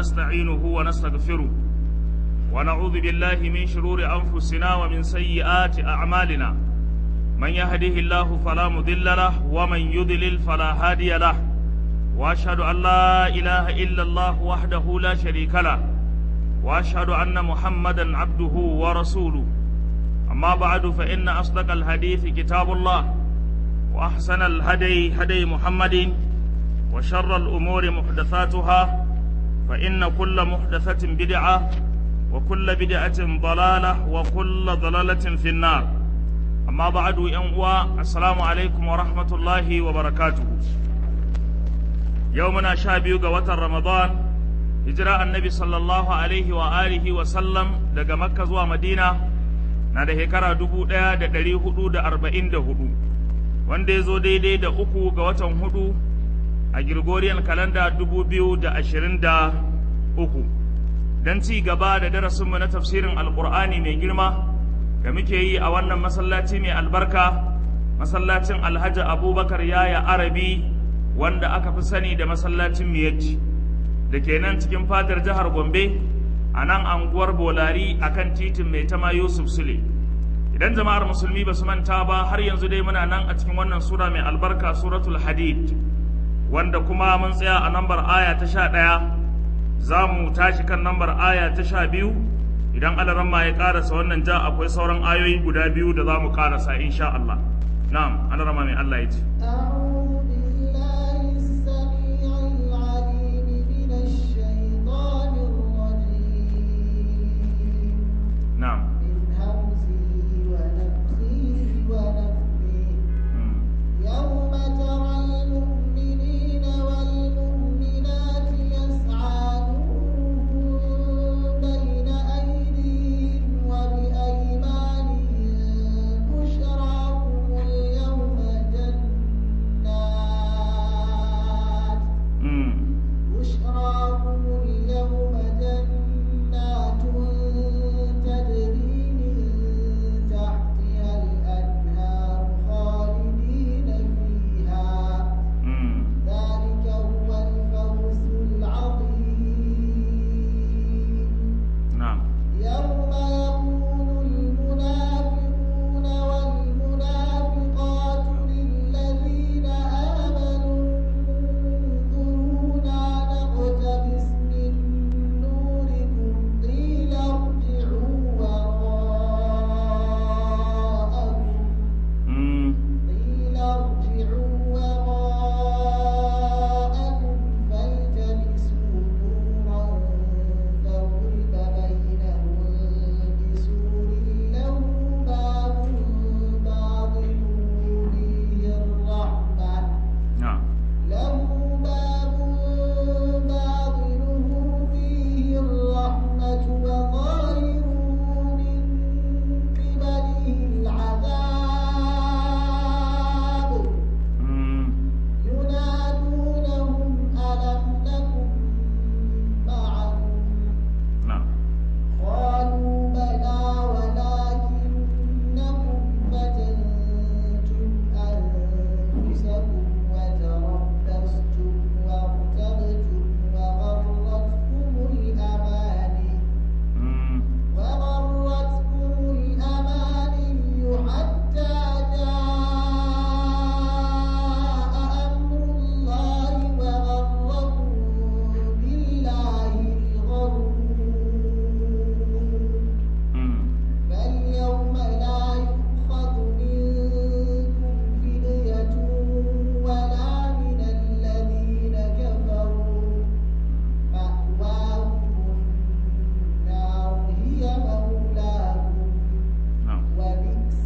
ونستعينه ونستغفره ونعوذ بالله من شرور أنفسنا ومن سيئات أعمالنا من يهده الله فلا مضل له ومن يضلل فلا هادي له وأشهد أن لا إله إلا الله وحده لا شريك له وأشهد أن محمدا عبده ورسوله أما بعد فإن أصدق الحديث كتاب الله وأحسن الهدي هدي محمد وشر الأمور محدثاتها فإن كل محدثة بدعة وكل بدعة ضلالة وكل ضلالة في النار أما بعد ينقوى السلام عليكم ورحمة الله وبركاته يومنا شابيو قوة رمضان هجراء النبي صلى الله عليه وآله وسلم دقى مكة زوى مدينة na da shekara dubu ɗaya da ɗari hudu da arba'in da hudu wanda ya zo daidai da uku ga watan hudu a Gregorian kalanda dubu biyu da ashirin da uku don ci gaba da darasinmu na tafsirin alkur'ani mai girma da muke yi a wannan masallaci mai albarka masallacin alhaji abubakar yaya arabi wanda aka fi sani da masallacin miyacci da ke nan cikin fadar jihar gombe a nan anguwar bolari a kan titin mai tama yusuf sule idan jama'ar musulmi ba su manta ba har yanzu dai muna nan a cikin wannan sura mai albarka suratul hadid wanda kuma mun tsaya a nambar aya ta sha ɗaya za mu tashi kan nambar aya ta sha biyu idan alaramma ya karasa wannan ja akwai sauran ayoyi guda biyu da za mu karasa insha Allah na'am alaramma mai Allah ya ce na'am يوم ترى المؤمنين والمؤمنات يسعى نورهم بين أيديهم وبأيمانهم بشراكم اليوم جنات Mm. بشراكم اليوم جنات تجري من تحتها الأنهار خالدين فيها Mm. ذلك هو الفوز العظيم na'am يوم يقول المنافقون والمنافقات للذين آمنوا انظرونا نقتبس من نوركم قيل ارجعوا وراءكم Mm. قيل ارجعوا وراءكم فالتمسوا نورا فضرب بينهم بسور له باب باطنه فيه الرحمة na'am له باب باطنه فيه الرحمة وظاهره من قبله العذاب Mm. ينادونهم ألم نكن معكم na'am قالوا بلى ولكنكم فتنتم أنفسكم وتربصتم وارتبتم وغرتكم الأماني Mm. وغرتكم الأماني حتى جاء أمر الله وغركم بالله الغرور Mm. فاليوم لا يؤخذ منكم فدية ولا من الذين كفروا مأواهم النار هي مولاكم na'am وبئس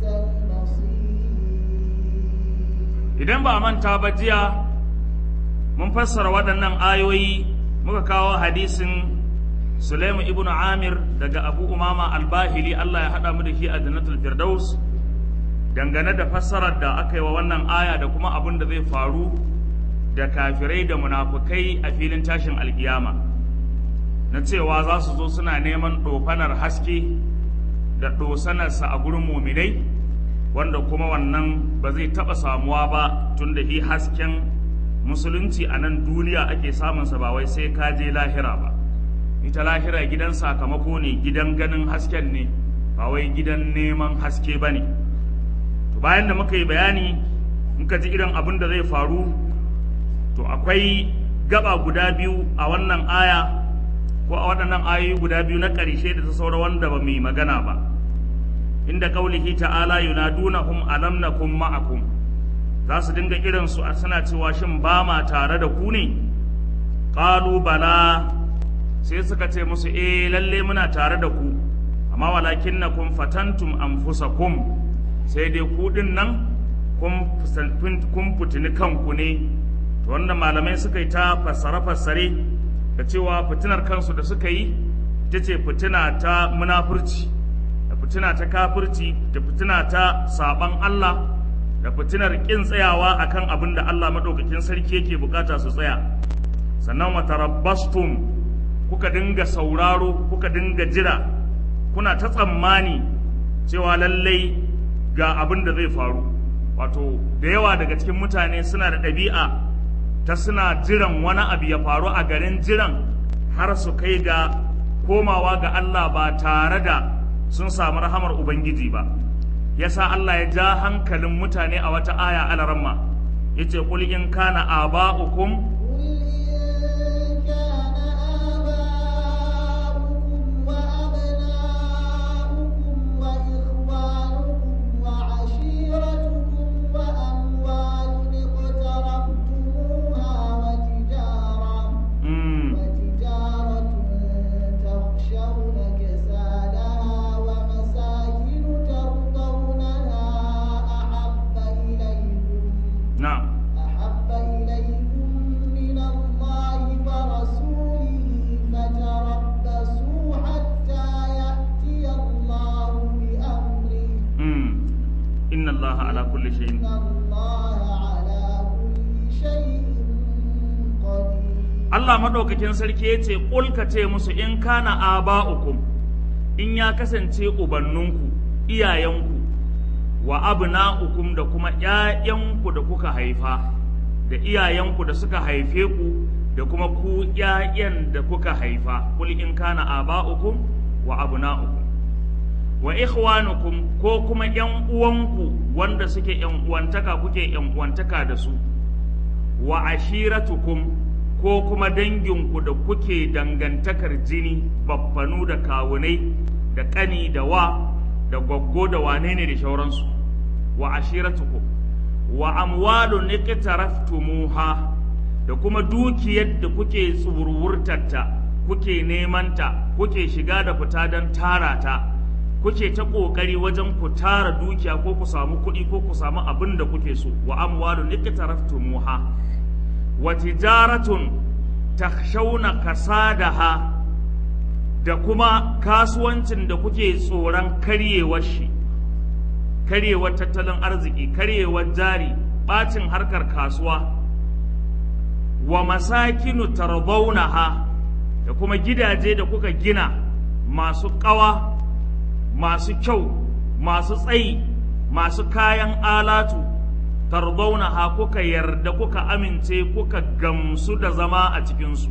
المصير idan ba a manta ba jiya mun fassara waɗannan ayoyi muka kawo hadisin Sulaimu ibn Amir daga Abu Umama al-Bahili Allah ya haɗa mu da shi a Jannatul Firdaus dangane da fassarar da aka yi wa wannan aya da kuma abin da zai faru da kafirai da munafukai a filin tashin alkiyama na cewa za su zo suna neman ɗofanar haske da ɗosanarsa a gurin muminai wanda kuma wannan ba zai taɓa samuwa ba tun da shi hasken musulunci a nan duniya ake samunsa ba wai sai ka je lahira ba ita lahira gidan sakamako ne gidan ganin hasken ne ba wai gidan neman haske ba ne to bayan da muka yi bayani muka ji irin abin da zai faru to akwai gaba guda biyu a wannan aya ko a waɗannan ayoyi guda biyu na ƙarshe da ta saura wanda ba mu yi magana ba inda kaulihi ta'ala yunadunahum alam nakum ma'akum za su dinga irin su suna cewa shin ba ma tare da ku ne qalu bala sai suka ce musu eh lalle muna tare da ku amma walakinnakum fatantum anfusakum sai dai ku din nan kun kun fitini kanku ne to wanda malamai suka yi ta fassare fassare da cewa fitinar kansu da suka yi ita ce fitina ta munafurci da fitina ta kafirci da fitina ta saban Allah da fitinar kin tsayawa akan abin da Allah madaukakin sarki yake bukata su tsaya sannan wa tarabbastum kuka dinga sauraro kuka dinga jira kuna ta tsammani cewa lallai ga abin da zai faru wato da yawa daga cikin mutane suna da ɗabi'a ta suna jiran wani abu ya faru a garin jiran har su kai ga komawa ga Allah ba tare da sun samu rahamar Ubangiji ba yasa Allah ya ja hankalin mutane a wata aya alaramma yace qul in kana aba'ukum قل إن كان آباؤكم وأبناؤكم وإخوانكم وعشيرتكم وأموال اقترفتموها وتجارة mm, وتجارة تخشون كسادها ومساكن ترضونها أحب إليكم na'am أحب إليكم من الله ورسوله فتربصوا حتى يأتي الله بأمره mm, inna Allah ala kulli shay'in إن الله على كل شيء قدير Allah madaukakin sarki yace qul ka ce musu in kana aba'ukum in ya kasance ubanninku iyayenku wa abna'ukum da kuma ƴaƴanku da kuka haifa da iyayenku da suka haife ku da kuma ku ƴaƴan da kuka haifa qul in kana aba'ukum wa abna'ukum wa ikhwanukum ko kuma ƴan uwanku wanda suke ƴan uwantaka kuke ƴan uwantaka da su wa ashiratukum ko kuma danginku da kuke dangantakar jini baffanu da kawunai da ƙani da wa da gwaggo da wane ne da shauransu wa ashiratukum wa amwalun iqtaraftumuha da kuma dukiyar da kuke tsurwurtarta kuke nemanta kuke shiga da fita don tara ta kuke ta ƙoƙari wajen ku tara dukiya ko ku samu kuɗi ko ku samu abin da kuke so wa amwalun iqtaraftumuha wa tijaratun takhshawna kasadaha da kuma kasuwancin da kuke tsoron karyewar shi karyewar tattalin arziki karyewar jari bacin harkar kasuwa wa masakinu tardawnaha da kuma gidaje da kuka gina masu ƙawa masu kyau masu tsayi masu kayan alatu tardawnaha kuka yarda kuka amince kuka gamsu da zama a cikinsu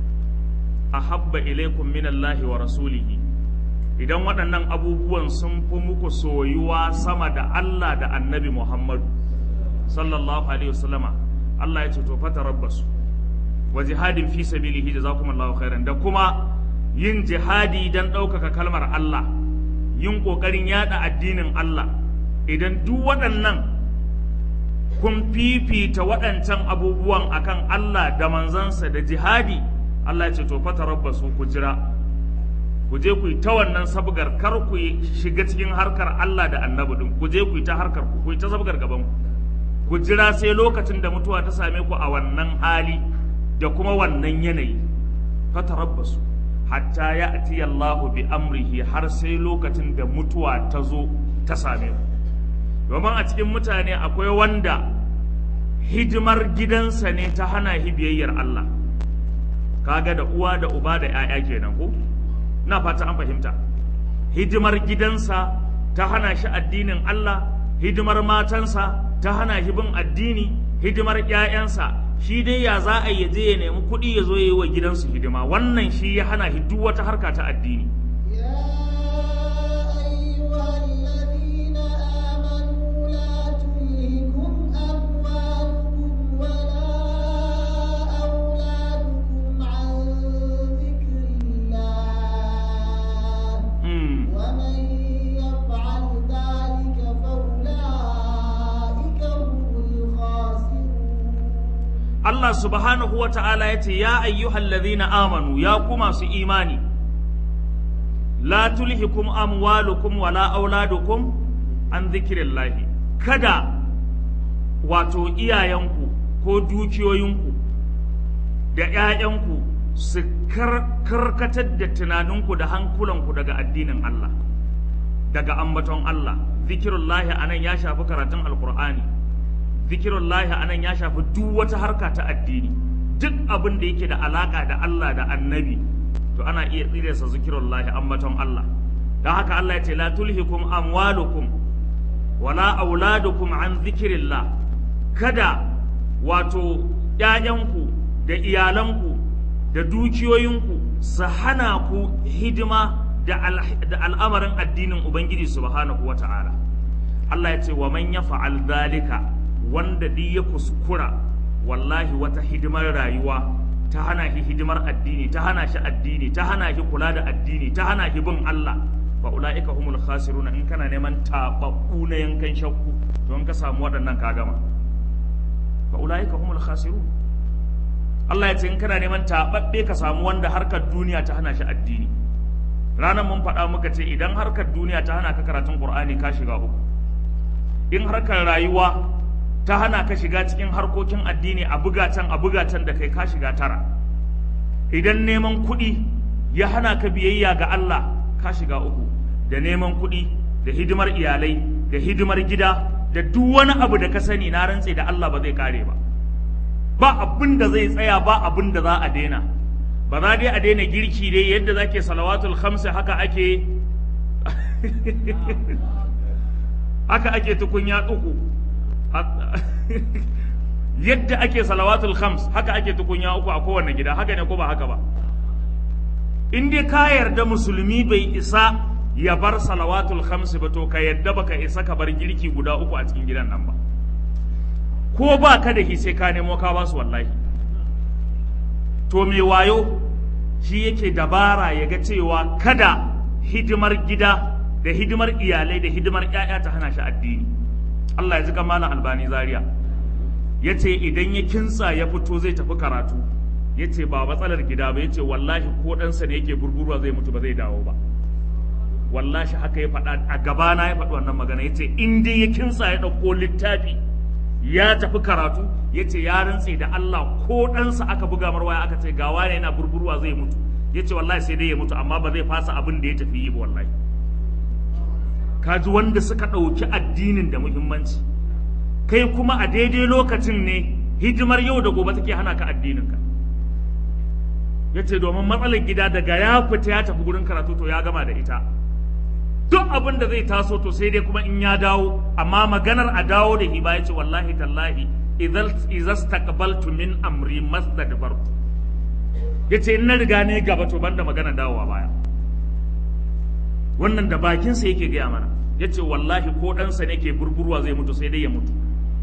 ahabba ilaikum minallahi wa rasulihi idan waɗannan abubuwan sun fi muku soyuwa sama da Allah da annabi Muhammadu sallallahu alaihi wasallama Allah ya ce to fata rabbasu wa jihadin fi sabilihi jazakumullahu khairan da kuma yin jihadi dan ɗaukaka kalmar Allah yin ƙoƙarin yada addinin Allah idan duk waɗannan kun fifita waɗancan abubuwan akan Allah da manzansa da jihadi Allah ya ce to fata rabbasu ku jira ku je ku yi ta wannan sabgar kar ku yi shiga cikin harkar Allah da annabi din ku je ku yi ta harkar ku ku yi ta sabgar gaban ku ku jira sai lokacin da mutuwa ta same ku a wannan hali da kuma wannan yanayi fatarabbasu hatta ya'ti Allahu bi amrihi har sai lokacin da mutuwa ta zo ta same ku domin a cikin mutane akwai wanda hidimar gidansa ne ta hana shi biyayyar Allah kaga da uwa da uba da 'ya'ya kenan ko na fata an fahimta hidimar gidansa ta hana shi addinin Allah hidimar matansa ta hana shi bin addini hidimar ƴaƴansa shi dai ya za a yi je ya nemi kuɗi ya zo ya yi wa gidansu hidima wannan shi ya hana shi duk wata harka ta addini يا أيها الذين آمنوا لا تلهكم أموالكم ولا أولادكم عن ذكر الله Mm. ومن يفعل ذلك فأولئك هم الخاسرون Allah subhanahu wa ta'ala ya ce, Ya ayyuhal ladhina amanu, ya ku masu imani, la tulhikum amwalukum wala auladukum an zikirillahi. Kada wato iyayenku ko dukiyoyinku da ‘ya'yanku su kar- karkatar da tunaninku da hankulanku daga addinin Allah, daga ambaton Allah. Zikirullahi anan ya shafi karatun Alkur'ani. zikirullahi anan ya shafi duk wata harka ta addini duk abin da yake da alaka da Allah da annabi to ana iya tsiresa zikirullahi ambaton Allah don haka Allah ya ce la tulhikum amwalukum wala auladukum an zikirillah kada wato ‘ya'yanku da iyalanku da dukiyoyinku su hana ku hidima da al- da al'amarin addinin Ubangiji subhanahu wa ta'ala Allah ya ce wa man ya fa'al zalika wanda duk ya kuskura wallahi wata hidimar rayuwa ta hana shi hidimar addini ta hana shi addini ta hana shi kula da addini ta hana shi bin Allah fa ulaika humul khasiruna in kana neman tababbu na yankan shakku to in ka samu waɗannan ka gama fa ulaika humul khasirun Allah ya ce in kana neman tababbe ka samu wanda harkar duniya ta hana shi addini ranar mun faɗa muka ce idan harkar duniya ta hana ka karatun Qur'ani ka shiga uku in harkar rayuwa ta hana ka shiga cikin harkokin addini a buga can a buga can da kai ka shiga tara idan neman kuɗi ya hana ka biyayya ga Allah ka shiga uku da neman kuɗi da hidimar iyalai da hidimar gida da duk wani abu da ka sani na rantse da Allah ba zai kare ba ba abin da zai tsaya ba abin da za a daina ba za dai a daina girki dai yadda zake salawatul khamsa haka ake haka ake tukunya uku yadda ake salawatul khams haka ake tukunya uku a kowane gida haka ne ko ba haka ba in dai ka yarda musulmi bai isa ya bar salawatul khams ba to ka yadda baka isa ka bar girki guda uku a cikin gidan nan ba ko ba ka da shi sai ka nemo ka basu wallahi to me wayo shi yake dabara ya ga cewa kada hidimar gida da hidimar iyalai da hidimar 'ya'ya ta hana shi addini Allah ya ji malam albani zaria ya ce idan ya kintsa ya fito zai tafi karatu ya ce ba matsalar gida ba ya ce wallahi ko ɗansa ne yake burburwa zai mutu ba zai dawo ba wallahi haka ya faɗa a gabana ya faɗi wannan magana ya ce in dai ya kintsa ya ɗauko littafi ya tafi karatu ya ce ya rantse da Allah ko ɗansa aka buga mar waya aka ce ga wane yana burburwa zai mutu ya ce wallahi sai dai ya mutu amma ba zai fasa abin da ya tafi yi ba wallahi kaji wanda suka ɗauki addinin da muhimmanci kai kuma a daidai lokacin ne hidimar yau da gobe take hana ka addininka ya ce domin matsalar gida daga ya fita ya tafi gurin karatu to ya gama da ita duk abin da zai taso to sai dai kuma in ya dawo amma maganar a dawo da hiba ya ce wallahi tallahi idan taqbaltu min amri masdadbartu ya ce in na riga ne gaba to banda magana dawowa baya wannan da bakinsa yake gaya mana ya ce wallahi ko ɗansa ne ke burburwa zai mutu sai dai ya mutu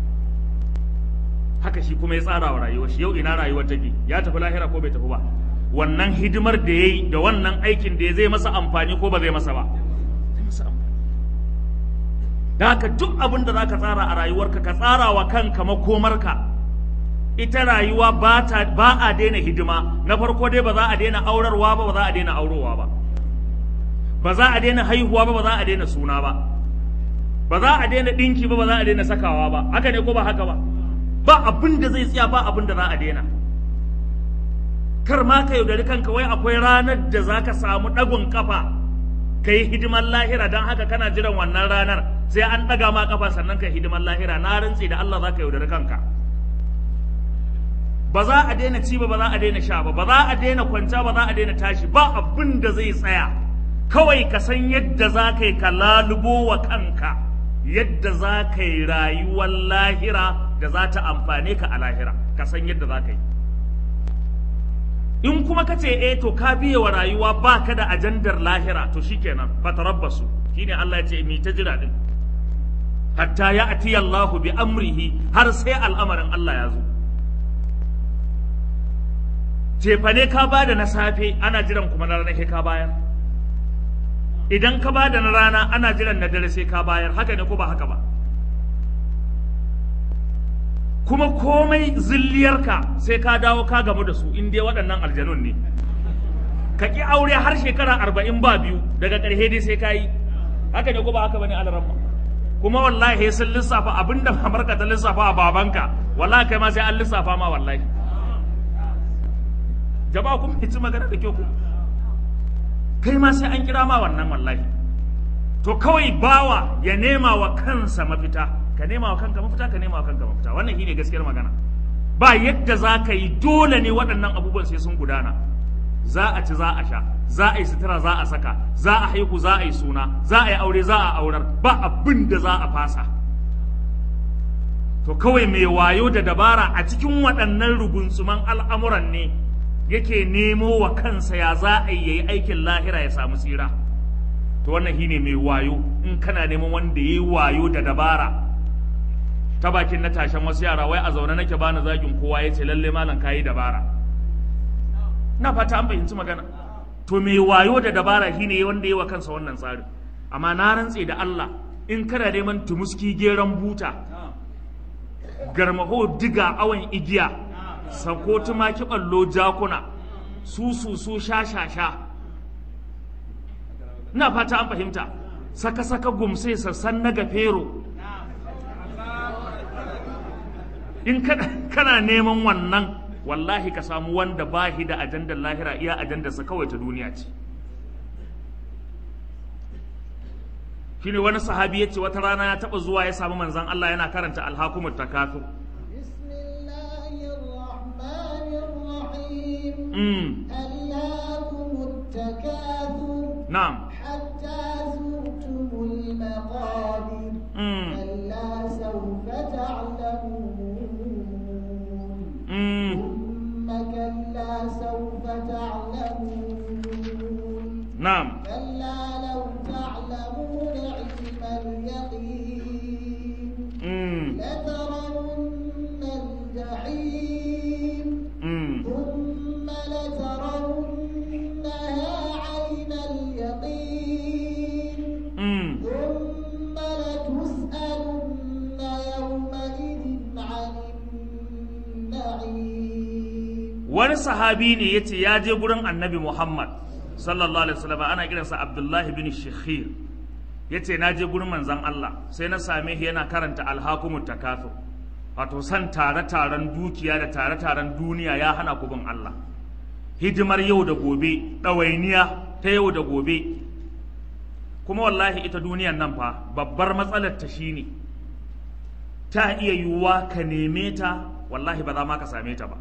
haka shi kuma ya tsara wa rayuwar shi yau ina rayuwar take ya tafi lahira ko bai tafi ba wannan hidimar da ya yi da wannan aikin da ya zai masa amfani ko ba zai masa ba zai masa amfani da haka duk abin da za ka tsara a rayuwarka ka tsara wa kanka makomarka ita rayuwa ba a daina hidima na farko dai ba za a daina aurarwa ba ba za a daina aurowa ba ba za a daina haihuwa ba ba za a daina suna ba ba za a daina ɗinki ba ba za a daina sakawa ba haka ne ko ba haka ba ba abin da zai tsaya ba abin da za a daina kar ma ka yaudari kanka wai akwai ranar da za ka samu ɗagun kafa ka yi hidimar lahira don haka kana jiran wannan ranar sai an ɗaga ma kafa sannan ka yi hidimar lahira na rantse da Allah za ka yaudari kanka ba za a daina ci ba ba za a daina sha ba ba za a daina kwanta ba za a daina tashi ba abin da zai tsaya kawai ka san yadda za ka yi ka lalubo wa kanka yadda za ka yi rayuwar lahira da za ta amfane ka a lahira ka san yadda za ka yi in kuma ka ce eh to ka biye wa rayuwa ba ka da ajandar lahira to shikenan fatarabbasu shine Allah ya ce mi ta jira din hatta ya ati Allahu bi amrihi har sai al'amarin Allah ya zo cefane ka bada na safe ana jiran kuma na rana sai ka bayar idan ka bada na rana ana jiran na dare sai ka bayar haka ne ko ba haka ba kuma komai zilliyarka sai ka dawo ka gamu da su in dai waɗannan aljanun ne ka ƙi aure har shekara arba'in ba biyu daga ƙarshe dai sai ka yi haka ne ko ba haka bane alaramma kuma wallahi sun lissafa abinda mamarka ta lissafa a babanka wallahi kai ma sai an lissafa ma wallahi jama'a kun ci magana da kyau ku kai ma sai an kira ma wannan wallahi to kawai bawa ya nema wa kansa mafita ka nema wa kanka mafita ka nema wa kanka mafita wannan shine gaskiyar magana ba yadda za ka yi dole ne waɗannan abubuwan sai sun gudana za a ci za a sha za a yi sutura za a saka za a haihu za a yi suna za a yi aure za a aurar ba abin da za a fasa to kawai mai wayo da dabara a cikin waɗannan rugunsuman al'amuran ne yake nemo wa kansa ya za a yi yayi aikin lahira ya samu tsira to wannan shine mai wayo in kana neman wanda yayi wayo da dabara ta bakin na tashan wasu yara wai a zaune nake bani zagin kowa yace lalle malam kayi dabara na fata an fahimci magana to mai wayo da dabara shine wanda yayi wa kansa wannan tsarin amma na rantse da Allah in kana neman tumuski geran buta garmaho diga awon igiya sako tumaki ballo jakuna su su su sha sha sha ina fata an fahimta saka saka gumse sassan na gafero in kana neman wannan wallahi ka samu wanda bahi da ajandar lahira iya ajandarsa kawai ta duniya ce shine wani sahabi ya ce wata rana ya taba zuwa ya samu manzan Allah yana karanta alhakumut takafur بسم الله الرحمن الرحيم mm. ألهاكم التكاثر na'am حتى زرتم المقابر mm. كلا سوف تعلمون mm. ثم كلا سوف تعلمون na'am كلا لو تعلمون علم اليقين mm. لترون الجحيم mm. ثم لترونها عين اليقين mm. ثم لتسألن يومئذ عن النعيم wani sahabi ne ya ce ya je gurin annabi Muhammad sallallahu alaihi wasallam ana kiransa Abdullahi bin Shikhir ya ce na je gurin manzon Allah sai na same shi yana karanta alhakumut takathur wato san tare-taren dukiya da tare-taren duniya ya hana ku bin Allah hidimar yau da gobe ɗawainiya ta yau da gobe kuma wallahi ita duniyan nan fa babbar matsalar ta shine ta iya yiwuwa ka neme ta wallahi ba za ma ka same ta ba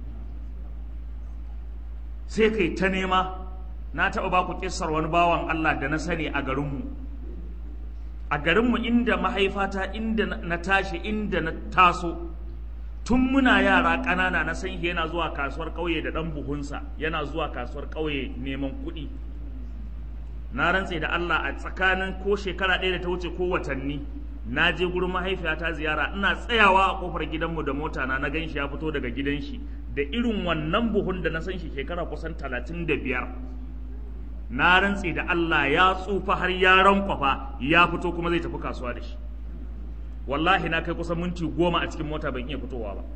sai kai ta nema na taɓa ba ku kissar wani bawan Allah da na sani a garinmu a garinmu inda mahaifata inda na tashi inda na taso tun muna yara ƙanana na san shi yana zuwa kasuwar ƙauye da ɗan buhunsa yana zuwa kasuwar ƙauye neman kuɗi na rantse da Allah a tsakanin ko shekara ɗaya da ta wuce ko watanni na je gurin mahaifiyata ziyara ina tsayawa a kofar gidanmu da mota na na ganshi ya fito daga gidan shi da irin wannan buhun da na san shi shekara kusan talatin da biyar na rantse da Allah ya tsufa har ya rankwafa ya fito kuma zai tafi kasuwa da shi wallahi na kai kusan minti goma a cikin mota ban iya fitowa ba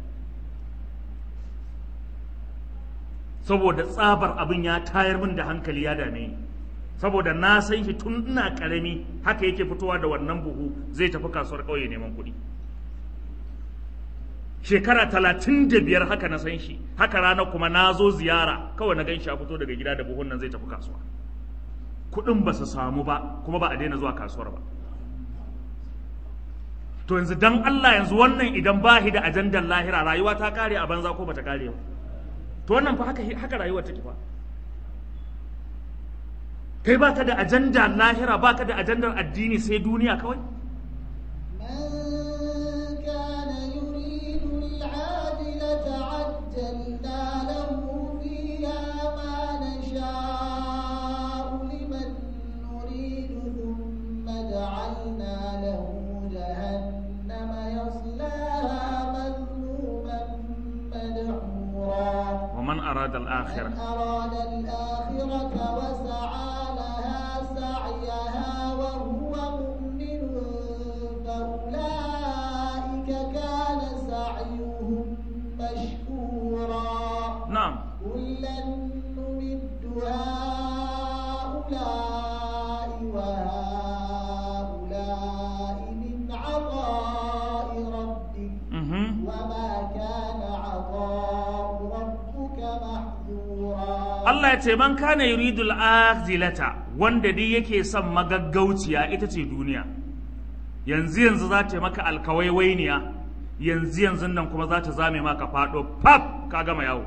saboda tsabar abin ya tayar min da hankali ya dame ni saboda na san shi tun ina karami haka yake fitowa da wannan buhu zai tafi kasuwar ƙauye neman kuɗi shekara talatin da biyar haka na san shi haka rana kuma na zo ziyara kawai na gan shi a fito daga gida da buhun nan zai tafi kasuwa kuɗin ba su samu ba kuma ba a daina zuwa kasuwar ba to yanzu dan Allah yanzu wannan idan ba shi da ajandar lahira rayuwa ta kare a banza ko bata kare ba to wannan fa haka haka rayuwa take fa kai baka da ajandar lahira baka da ajandar addini sai duniya kawai من كان يريد man arada al-akhirah من أراد الآخرة وسعى لها سعيها وهو مؤمن فأولئك كان سعيهم مشكورا na'am كلا نمد هؤلاء وهؤلاء من عطاء ربك mhm وما كان عطاء ربك محظورا Allah ya ce man kana yuridul akhilata wanda dai yake son magaggauciya ita ce duniya yanzu yanzu za ta yi maka alkawaiwainiya yanzu yanzu nan kuma za ta zame maka fado pap ka gama yawo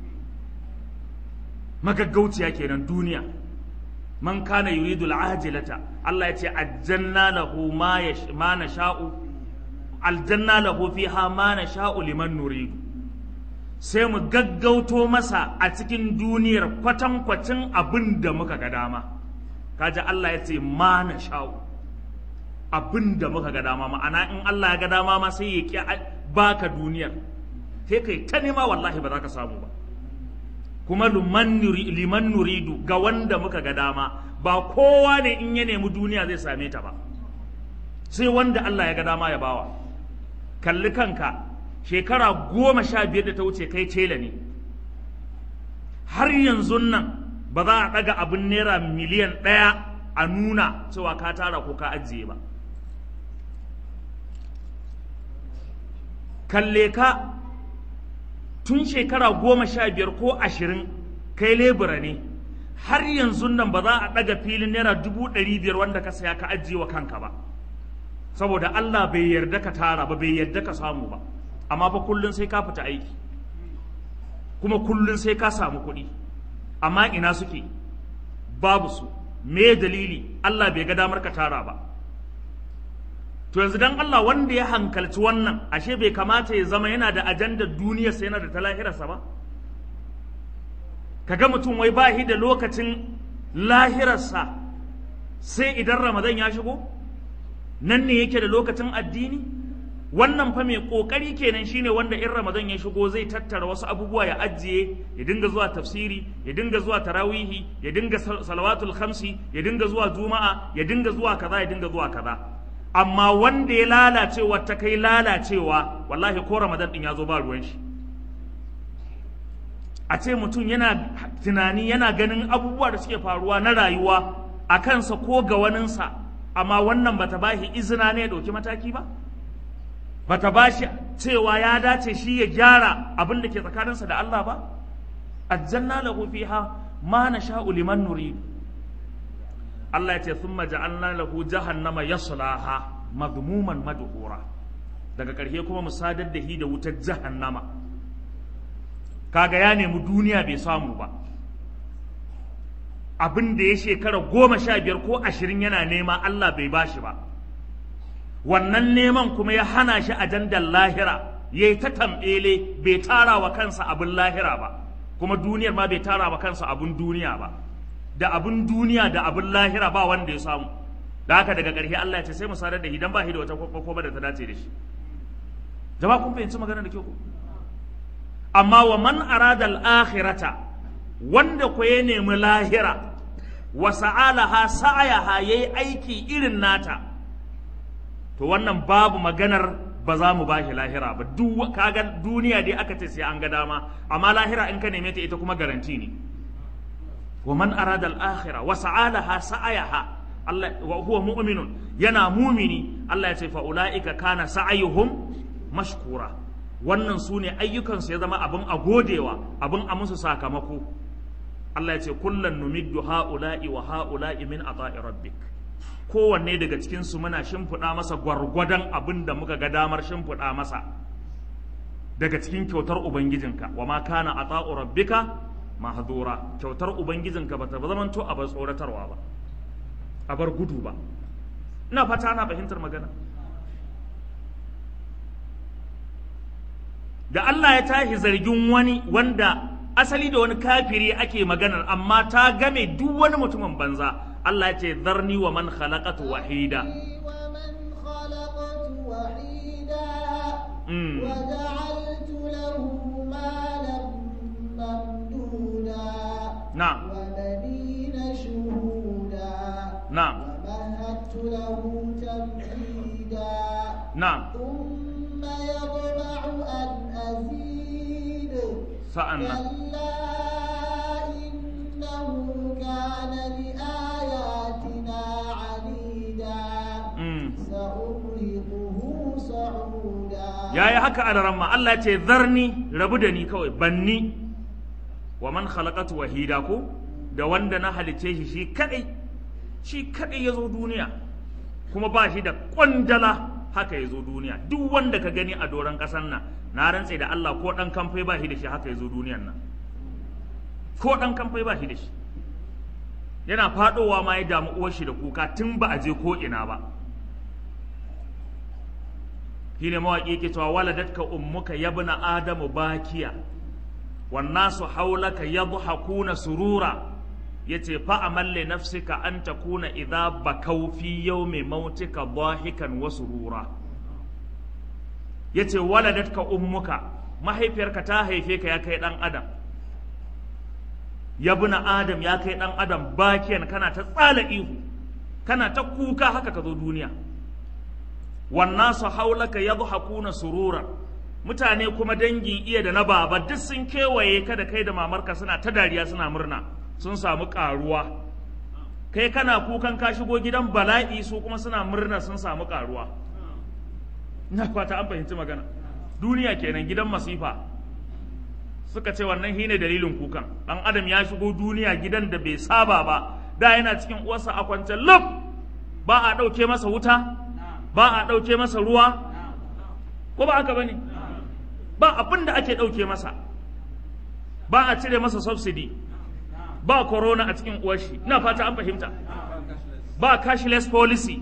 magaggauciya kenan duniya man kana yuridul ajilata Allah ya ce aljanna lahu ma yash- ma nasha'u aljanna lahu fiha ma nasha'u liman nuridu sai mu gaggauto masa a cikin duniyar kwatankwacin abin da muka ga dama kaji Allah ya ce ma na sha'u abin da muka ga dama ma'ana in Allah ya ga dama ma sai ya ki a- baka duniyar sai kai ta nema wallahi ba za ka samu ba kuma liman nuri- liman nuridu ga wanda muka ga dama ba kowa ne in ya nemi duniya zai same ta ba sai wanda Allah ya ga dama ya bawa kalli kanka shekara goma sha biyar da ta wuce kai tela ne har yanzu nan ba za a ɗaga abin naira miliyan ɗaya a nuna cewa ka tara ko ka ajiye ba kalle ka tun shekara goma sha biyar ko ashirin kai lebura ne har yanzu nan ba za a ɗaga filin naira dubu ɗari biyar wanda ka saya ka ajiye wa kanka ba saboda Allah bai yarda ka tara ba bai yarda ka samu ba amma fa kullun sai ka fita aiki kuma kullun sai ka samu kuɗi amma ina suke babu su me dalili Allah bai ga damar ka tara ba to yanzu dan Allah wanda ya hankalci wannan ashe bai kamata ya zama yana da ajandar duniyarsa yana da ta lahirarsa ba kaga mutum wai ba shi da lokacin lahirarsa sai idan ramadan ya shigo nan ne yake da lokacin addini wannan fa mai kokari kenan shine wanda in ramadan ya shigo zai tattara wasu abubuwa ya ajiye ya dinga zuwa tafsiri ya dinga zuwa tarawihi ya dinga sal- salawatul khamsi ya dinga zuwa juma'a ya dinga zuwa kaza ya dinga zuwa kaza amma wanda ya lalacewa ta kai lalacewa wallahi ko ramadan din ya zo ba ruwan shi a ce mutum yana tunani yana ganin abubuwa da suke faruwa na rayuwa a kansa ko ga waninsa amma wannan bata ba shi izina ne ya ɗauki mataki ba bata ba shi cewa ya dace shi ya gyara abin da ke tsakaninsa da Allah ba aljanna lahu fiha ma nasha'u liman nurid Allah ya ce thumma ja'alna lahu jahannama yaslaha madmuman madhura daga ƙarshe kuma mu sadar da shi da wutar jahannama kaga ya nemi duniya bai samu ba abin da ya shekara goma sha biyar ko ashirin yana nema Allah bai bashi ba wannan neman kuma ya hana shi ajandar lahira ya yi ta tambele bai tara wa kansa abin lahira ba kuma duniyar ma bai tara wa kansa abin duniya ba da abin duniya da abin lahira ba wanda ya samu da haka daga ƙarshe Allah ya ce sai mu sadar da hidan ba shi da wata kwakwakwa da ta dace da shi jama'a kun fahimci magana da kyau ko amma wa man arada al-akhirata wanda ko ya nemi lahira wa sa'alaha sa'ayaha yayi aiki irin nata to wannan babu maganar ba za mu bashi lahira ba duk kaga duniya dai aka ce sai an ga dama amma lahira in ka neme ta ita kuma garanti ne wa man arada al-akhirah wa sa'alaha sa'ayaha Allah wa huwa mu'minun yana mumini Allah ya ce fa ulaika kana sa'ayuhum mashkura wannan su ne ayyukansu ya zama abin a godewa abin a musu sakamako Allah ya ce kullan numiddu ha'ula'i wa ha'ula'i min ata'i rabbik kowanne daga cikin su muna shimfiɗa masa gwargwadon abin da muka ga damar shimfiɗa masa daga cikin kyautar ubangijinka wa ma kana ata'u rabbika mahdura kyautar ubangijinka bata zamanto a bar tsoratarwa ba a bar gudu ba ina fata ana fahimtar magana da Allah ya tashi zargin wani wanda asali da wani kafiri ake maganar amma ta game duk wani mutumin banza Allah ya ce zarni wa man khalaqatu wahida ومن خلقت وحيدا Mm. وجعلت له مالا na'am وبنين شهودا na'am ومهدت له تمهيدا na'am ثم يطمع أن أزيد sa'annan كلا إنه كان لآياتنا عنيدا mm. سأرهقه صعودا yayi haka a ramma Allah ya ce zarni rabu da ni kawai banni wa man khalaqatu wahida ko da wanda na halice shi shi kadai shi kadai ya zo duniya kuma ba shi da kwandala haka ya zo duniya duk wanda ka gani a doron ƙasar nan na rantse da Allah ko ɗan kamfai ba shi da shi haka ya zo duniyan nan ko ɗan kamfai ba shi da shi yana faɗowa ma ya damu uwar shi da kuka tun ba a je ko ina ba shine mawaƙi yake cewa waladatka ummuka yabna adamu bakiya wan nasu haulaka yadhakuna surura yace fa amal li nafsika an takuna idha bakau fi yawmi mautika dahikan wa surura yace waladatka ummuka mahaifiyarka ta haife ka ya kai dan adam yabna adam ya kai dan adam bakiyan kana ta tsala ihu kana ta kuka haka ka zo duniya wannasu haulaka yadhakuna surura mutane kuma dangin iya da na baba duk sun kewaye ka da kai da mamarka suna ta dariya suna murna sun samu karuwa kai kana kukan ka shigo gidan bala'i su kuma suna murna sun samu karuwa ina fata an fahimci magana duniya kenan gidan masifa suka ce wannan shine dalilin kukan dan adam ya shigo duniya gidan da bai saba ba da yana cikin uwarsa a kwance lub ba a ɗauke masa wuta ba a ɗauke masa ruwa ko ba haka ba ne ba abin da ake ɗauke masa ba a cire masa subsidy ba corona a cikin uwashi ina fata an fahimta ba cashless policy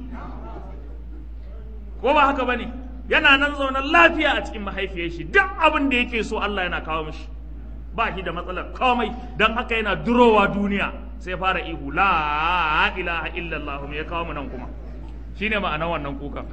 ko ba haka ba ne yana nan zaune lafiya a cikin mahaifiyar shi duk abin da yake so Allah yana kawo mishi ba shi da matsalar komai don haka yana durowa duniya sai fara ihu la ilaha illallah me ya kawo mu nan kuma shine ma'anar wannan kuka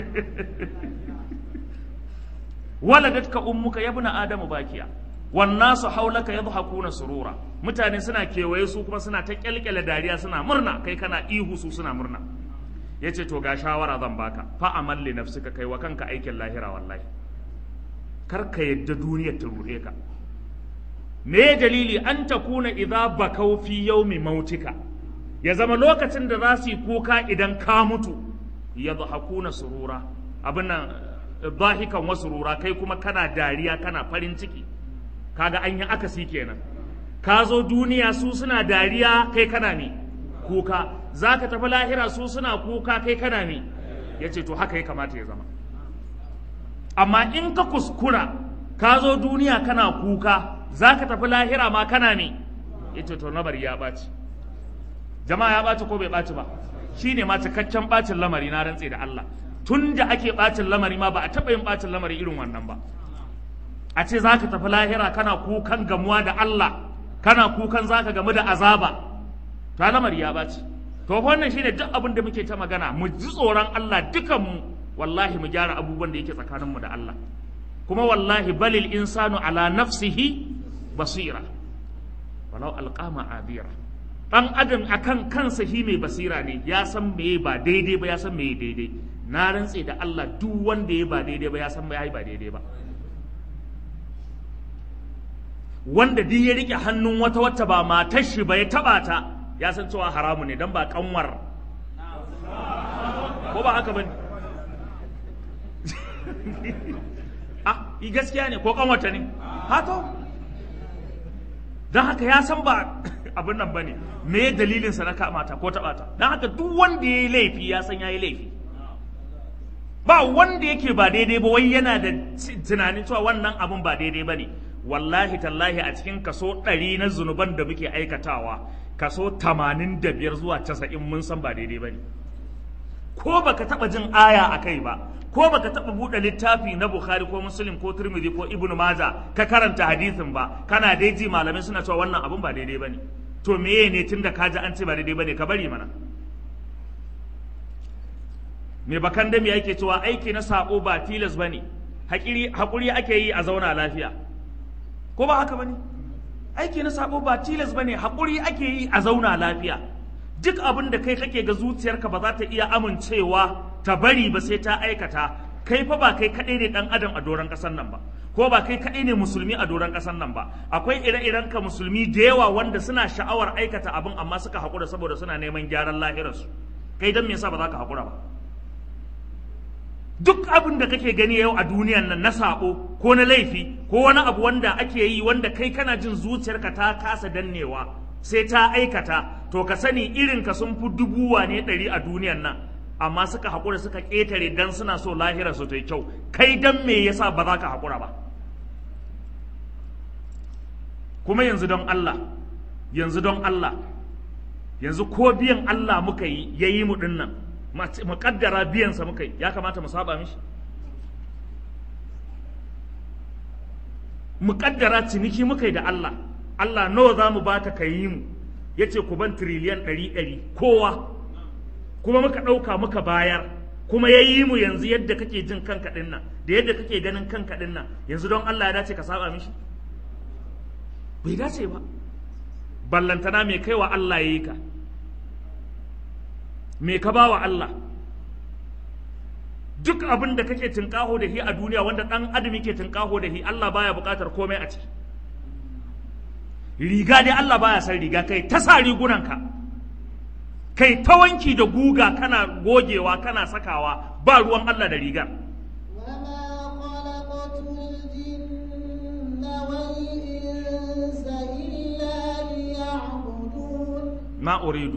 waladatka ummuka yabna adamu bakiya wan nasu haulaka yadhakuna surura mutane suna kewaye su kuma suna ta kyalkyale dariya suna murna kai kana ihu su suna murna yace to ga shawara zan baka fa amal li nafsika kai wa kanka aikin lahira wallahi kar ka yadda duniyar ta ruɗe ka me dalili an takuna idza bakau fi yawmi mautika ya zama lokacin da za su yi kuka idan ka mutu ya hakuna surura abin nan zahikan wasu rura kai kuma kana dariya kana farin ciki kaga an yi akasi kenan ka zo duniya su suna dariya kai kana ne kuka za ka tafi lahira su suna kuka kai kana ne ya ce to haka ya kamata ya zama amma in ka kuskura ka zo duniya kana kuka za ka tafi lahira ma kana ne ya ce to lamari ya ɓaci jama'a ya ɓaci ko bai ɓaci ba shi ne ma cikakken ɓacin lamari na rantse da Allah tun da ake ɓacin lamari ma ba a taɓa yin ɓacin lamari irin wannan ba a ce za ka tafi lahira kana kukan gamuwa da Allah kana kukan za ka gamu da azaba ta lamari ya ɓaci to wannan shine duk abin da muke ta magana mu ji tsoron Allah dukanmu wallahi mu gyara abubuwan da yake tsakaninmu da Allah kuma wallahi balil insanu ala nafsihi basira walau alqama adira dan adam akan kansa shi mai basira ne ya san meye ba daidai ba ya san meye daidai na rantse da Allah duk wanda ya ba daidai ba ya san ya ba daidai ba wanda duk ya rike hannun wata wata ba matar shi ba ya taba ta ya san cewa haramu ne dan ba kanwar ko ba haka bane ah i gaskiya ne ko kanwata ne hato don haka ya san ba abin nan bane me dalilin sa na kamata ko taɓa ta don haka duk wanda ya yi laifi ya san ya yi laifi ba wanda yake ba daidai ba wai yana da tunanin cewa wannan abin ba daidai ba ne wallahi tallahi a cikin kaso ɗari na zunuban da muke aikatawa kaso tamanin da biyar zuwa casa'in mun san ba daidai ba ne ko baka taɓa jin aya a kai ba ko baka taɓa buɗe littafi na bukhari ko muslim ko turmidi ko ibnu maja ka karanta hadisin ba kana dai ji malamai suna cewa wannan abin ba daidai ba ne to meye ne tunda ka ji an ce ba daidai ba ne ka bari mana me bakan da me yake cewa aiki na sako ba tilas bane hakuri hakuri ake yi a zauna lafiya ko ba haka bane aiki na sabo ba tilas bane haƙuri ake yi a zauna lafiya duk abin da kai kake ga zuciyarka ba za ta iya amincewa ta bari ba sai ta aikata kai fa ba kai kaɗai ne ɗan adam a doron ƙasar nan ba ko ba kai kaɗai ne musulmi a doron ƙasar nan ba akwai ire-iren ka musulmi da yawa wanda suna sha'awar aikata abin amma suka haƙura saboda suna neman gyaran lahirarsu kai don me yasa ba za ka haƙura ba duk abin da kake gani yau a duniyan nan na sabo ko na laifi ko wani abu wanda ake yi wanda kai kana jin zuciyarka ta kasa dannewa sai ta aikata to ka sani irin ka sun fi dubu wane ɗari a duniyan nan amma suka haƙura suka ƙetare dan suna so lahira su ta yi kyau kai dan me yasa ba za ka haƙura ba kuma yanzu don Allah yanzu don Allah yanzu ko biyan Allah muka yi ya yi mu ɗin nan mu kaddara biyansa muka yi ya kamata mu saba mishi mu kaddara ciniki muka yi da Allah Allah nawa za mu baka ka yi mu ya ce ku ban tiriliyan ɗari ɗari kowa kuma muka ɗauka muka bayar kuma ya yi mu yanzu yadda kake jin kanka ɗin nan da yadda kake ganin kanka ɗin nan yanzu don Allah ya dace ka saba mishi bai dace ba ballantana mai kaiwa Allah ya yi ka me ka ba wa Allah duk abin da kake tunƙaho da shi a duniya wanda ɗan adam yake tunƙaho da shi Allah baya buƙatar komai a ciki riga dai Allah baya san riga kai ta sa rigunanka kai ta wanki da guga kana gogewa kana sakawa ba ruwan Allah da rigar ma uridu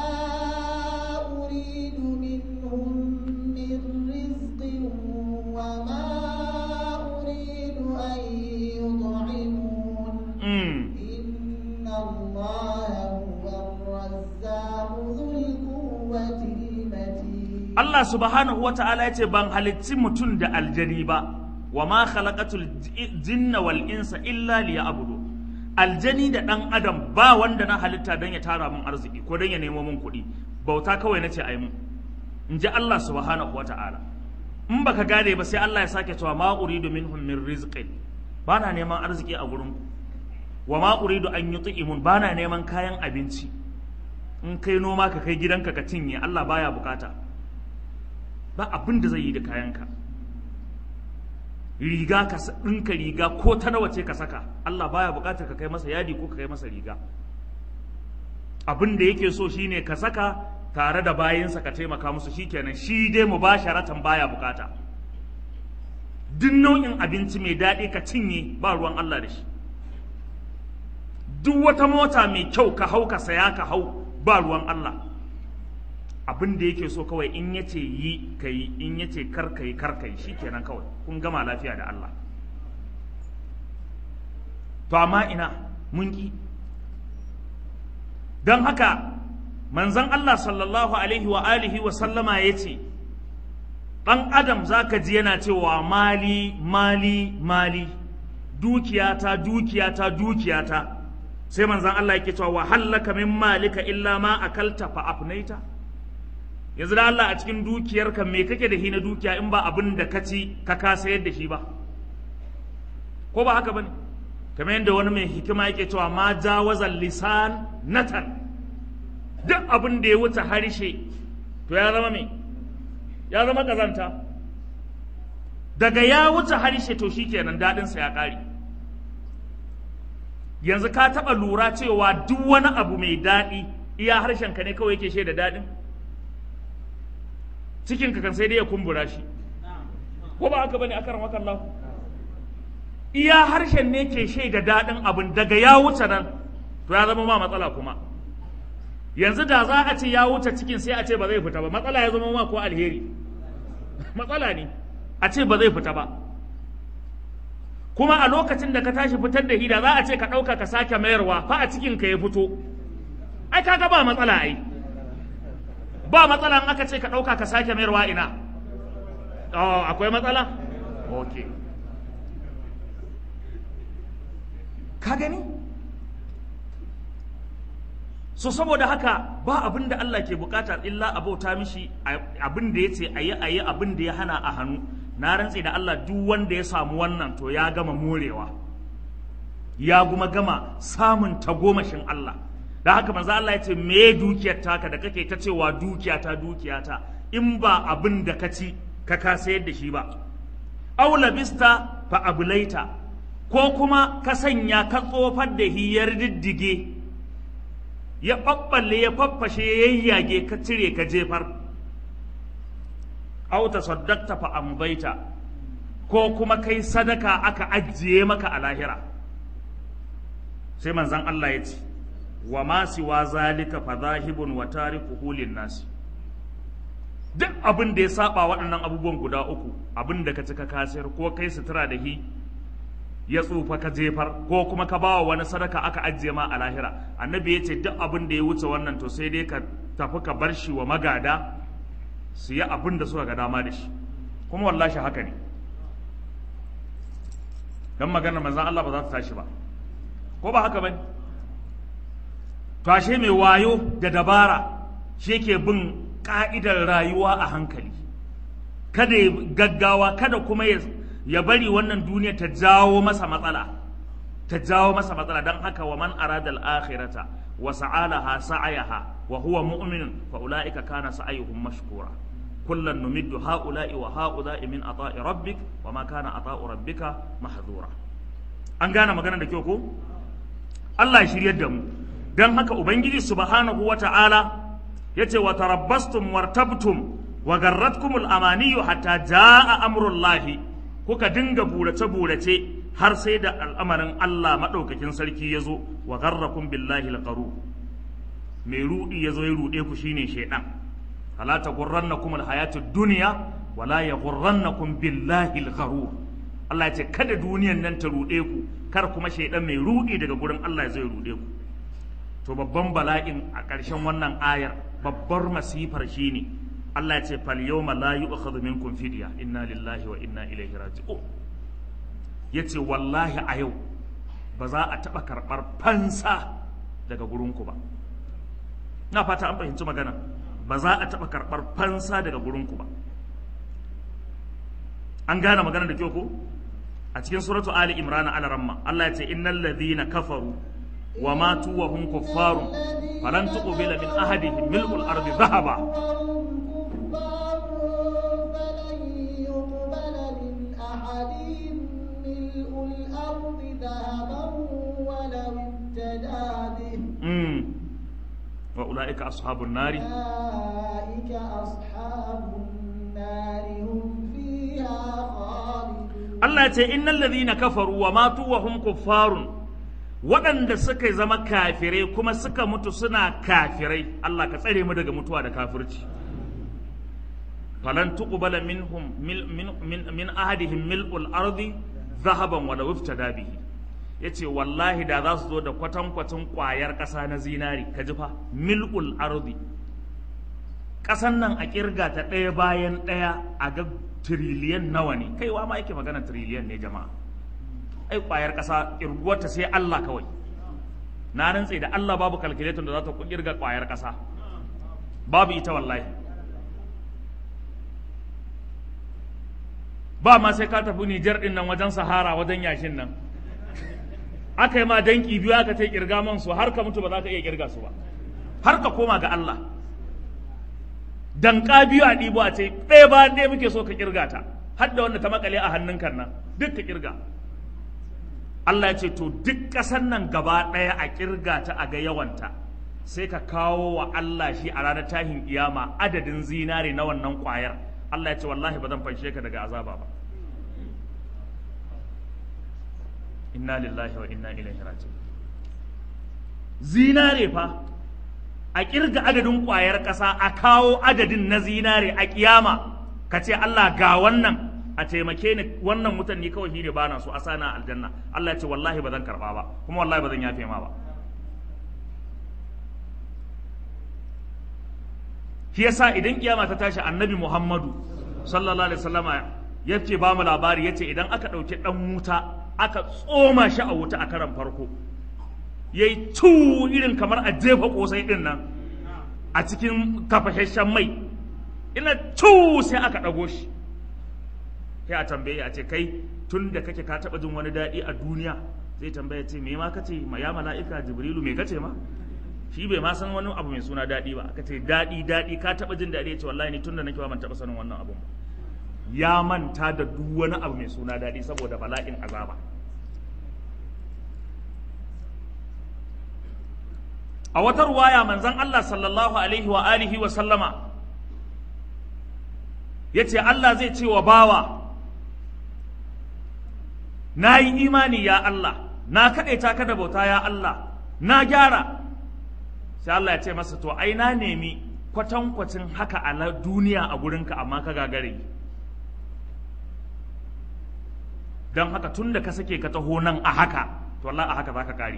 أريد منهم من رزق وما أريد أن يطعمون mm. إن الله هو الرزاق ذو القوة المتين Allah subhanahu wa ta'ala ya ce ban halicci mutum da aljani ba wa ma khalaqatul jinna wal insa illa liya'budu aljani da dan adam ba wanda na halitta don ya tara mun arziki ko don ya nemo mun kuɗi bauta kawai nace ai mun in ji Allah subhanahu wa ta'ala in baka gane ba sai Allah ya sake cewa ma uridu minhum min rizqin ba na neman arziki a gurin ku wa ma uridu an yut'imun ba na neman kayan abinci in kai noma ka kai gidanka ka cinye Allah baya bukata ba abin da zai yi da kayanka riga ka sa- ɗinka riga ko ta nawa ce ka saka Allah baya buƙatar ka kai masa yadi ko ka kai masa riga abin da yake so shine ka saka tare da bayinsa ka taimaka musu shikenan shi dai mubasharatan baya bukata duk nau'in abinci mai daɗi ka cinye ba ruwan Allah da shi duk wata mota mai kyau ka hau ka saya ka hau ba ruwan Allah abin da yake so kawai in yace yi ka yi in yace kar ka yi kar ka yi shikenan kawai kun gama lafiya da Allah to amma ina mun ki don haka manzon Allah sallallahu alaihi wa alihi wa sallama yace ɗan adam zaka ji yana cewa mali mali mali dukiyata dukiyata dukiyata sai manzon Allah yake cewa wa hallaka min malika illa ma akalta fa afnaita yanzu da Allah a cikin dukiyarka me kake da shi na dukiya in ba abin da ka ci ka ka sayar da shi ba ko ba haka bane kamar yadda wani mai hikima yake cewa ma jawazal lisan natan duk abin da ya wuce harshe to ya zama me ya zama kazanta daga ya wuce harshe to shikenan dadin sa ya kare yanzu ka taba lura cewa duk wani abu mai daɗi iya harshen ka ne kawai yake shaida daɗin cikin ka kan sai dai ya kumbura shi ko ba haka bane akaran wakan lahu iya harshen ne ke shaida daɗin abin daga ya wuce nan to ya zama ma matsala kuma yanzu da za a ce ya wuce cikin sai a ce ba zai fita ba matsala ya zama ma ko alheri matsala ne a ce ba zai fita ba kuma a lokacin da ka tashi fitar da hida za a ce ka ɗauka ka sake mayarwa fa a cikin ka ya fito ai kaga ba matsala ai ba matsala in aka ce ka ɗauka ka sake mayarwa ina oh, akwai matsala ok ka gani so saboda haka ba abin da Allah ke bukata illa a bauta mishi abin da ya ce a yi a yi abin da ya hana a hannu na rantse da Allah duk wanda ya samu wannan to ya gama morewa ya kuma gama samun tagomashin Allah da haka manzo Allah ya ce me dukiyar taka da kake ta cewa dukiya ta dukiya ta in ba abin da ka ci ka ka sayar da shi ba aw labista fa abulaita ko kuma ka sanya ka tsofar da hiyar diddige ya ɓaɓɓalle ya faffashe ya yayyage ka cire ka jefar aw tasaddaqta fa ambaita ko kuma kai sadaka aka ajiye maka a lahira sai manzon Allah ya ce wa ma siwa zalika fa zahibun wa tarikuhu nasi duk abin da ya saba waɗannan abubuwan guda uku abin da ka ci ka kasir ko kai sutura da hi ya tsufa ka jefar ko kuma ka bawa wani sadaka aka ajiye ma a lahira annabi ya ce duk abin da ya wuce wannan to sai dai ka tafi ka bar shi wa magada su yi abin da suka ga dama da shi kuma wallahi haka ne dan maganar manzon Allah ba za ta tashi ba ko ba haka bane to ashe mai wayo da dabara shi yake bin ka'idar rayuwa a hankali kada ya gaggawa kada kuma ya bari wannan duniya ta jawo masa matsala ta jawo masa matsala don haka wa man arada al-akhirata wa sa'alaha sa'ayaha wa huwa mu'min fa ulaika kana sa'ayuhum mashkura kullan numiddu ha'ula'i wa ha'ula'i min ata'i rabbik wa ma kana ata'u rabbika mahdura an gane magana da kyau ko Allah ya shiryar da mu don haka ubangiji subhanahu wa ta'ala yace wa tarabbastum wartabtum wa garratkumul amaniyu hatta jaa amrullahi kuka dinga burace burace har sai da al'amarin Allah madaukakin sarki yazo wa garrakum billahi alqaru mai rudi yazo ya rude ku shine shaydan fala taghurrannakum alhayatud dunya wala yaghurrannakum billahi algharur Allah ya ce kada duniyan nan ta rude ku kar kuma shaydan mai rudi daga gurin Allah ya zo ya rude ku to babban bala'in a ƙarshen wannan ayar babbar masifar shine Allah ya ce fal yawma la yu'khadhu minkum fidya inna lillahi wa inna ilaihi raji'un yace wallahi a yau ba za a taɓa karɓar fansa daga gurinku ba na fata an fahimci magana ba za a taɓa karɓar fansa daga gurinku ba an gane magana da kyau ko a cikin suratu ali imran ala ramma Allah ya ce innal ladhina kafaru wa matu wa hum kuffaru falan tuqbila min ahadihim mil'ul ardi dhahaba وأولئك أصحاب النار أولئك أصحاب النار هم فيها خالدون Allah ya ce innal ladhina kafaru wa matu wa hum kuffarun waɗanda suka zama kafirai kuma suka mutu suna kafirai Allah ka tsare mu daga mutuwa da kafirci falan tuqbala minhum mil, min, min, min ahadihim mil'ul ardi zahaban wa law iftada bihi yace wallahi da za su zo da kwatankwacin ƙwayar ƙasa na zinari ka ji fa mil'ul ardi ƙasan nan a kirga ta ɗaya bayan ɗaya a ga tiriliyan nawa ne kaiwa ma yake magana tiriliyan ne jama'a ai kwayar ƙasa irguwarta sai Allah kawai na rantse da Allah babu calculator da za ta kirga kwayar ƙasa babu ita wallahi ba ma sai ka tafi Nijar din nan wajen Sahara wajen yashin nan aka yi ma danki biyu aka ta kirga man su har ka mutu ba za ka iya kirga su ba har ka koma ga Allah danka biyu a ɗibo a ce ɗaya ba ɗaya muke so ka kirga ta har da wanda ta makale a hannun kan nan duk ka kirga Allah ya ce to duk ƙasar nan gaba ɗaya a kirga ta a ga yawanta sai ka kawo wa Allah shi a ranar tahin kiyama adadin zinare na wannan ƙwayar Allah ya ce wallahi ba zan fanshe ka daga azaba ba inna lillahi wa inna ilaihi raji'un zinare fa a kirga adadin ƙwayar ƙasa a kawo adadin na zinare a kiyama ka ce Allah ga wannan a taimake ni wannan mutan ni kawai shine bana so a sana aljanna Allah ya ce wallahi ba zan karba ba kuma wallahi ba zan yafe ma ba shi yasa idan kiyama ta tashi annabi Muhammadu sallallahu alaihi wasallama yace ba mu labari yace idan aka dauki dan wuta aka tsoma shi a wuta a karan farko yayi tu irin kamar a jefa kosai din nan a cikin tafashashen mai ina tu sai aka dago shi sai a tambaye a ce kai tun da kake ka taba jin wani daɗi a duniya zai tambaya ce me ma kace ma ya mala'ika jibrilu me kace ma shi bai ma san wani abu mai suna daɗi ba aka ce daɗi daɗi ka taɓa jin daɗi ya ce wallahi ni tunda nake ba ban taɓa sanin wannan abun ba ya manta da duk wani abu mai suna daɗi saboda bala'in azaba a wata ruwaya manzon Allah sallallahu alaihi wa alihi wa sallama yace Allah zai ce wa bawa na yi imani ya Allah na kaɗaita ka da bauta ya Allah na gyara sai Allah ya ce masa to ai na nemi kwatankwacin haka a duniya a gurinka amma ka gagare don haka tun da ka sake ka taho nan a haka to Allah a haka za ka kare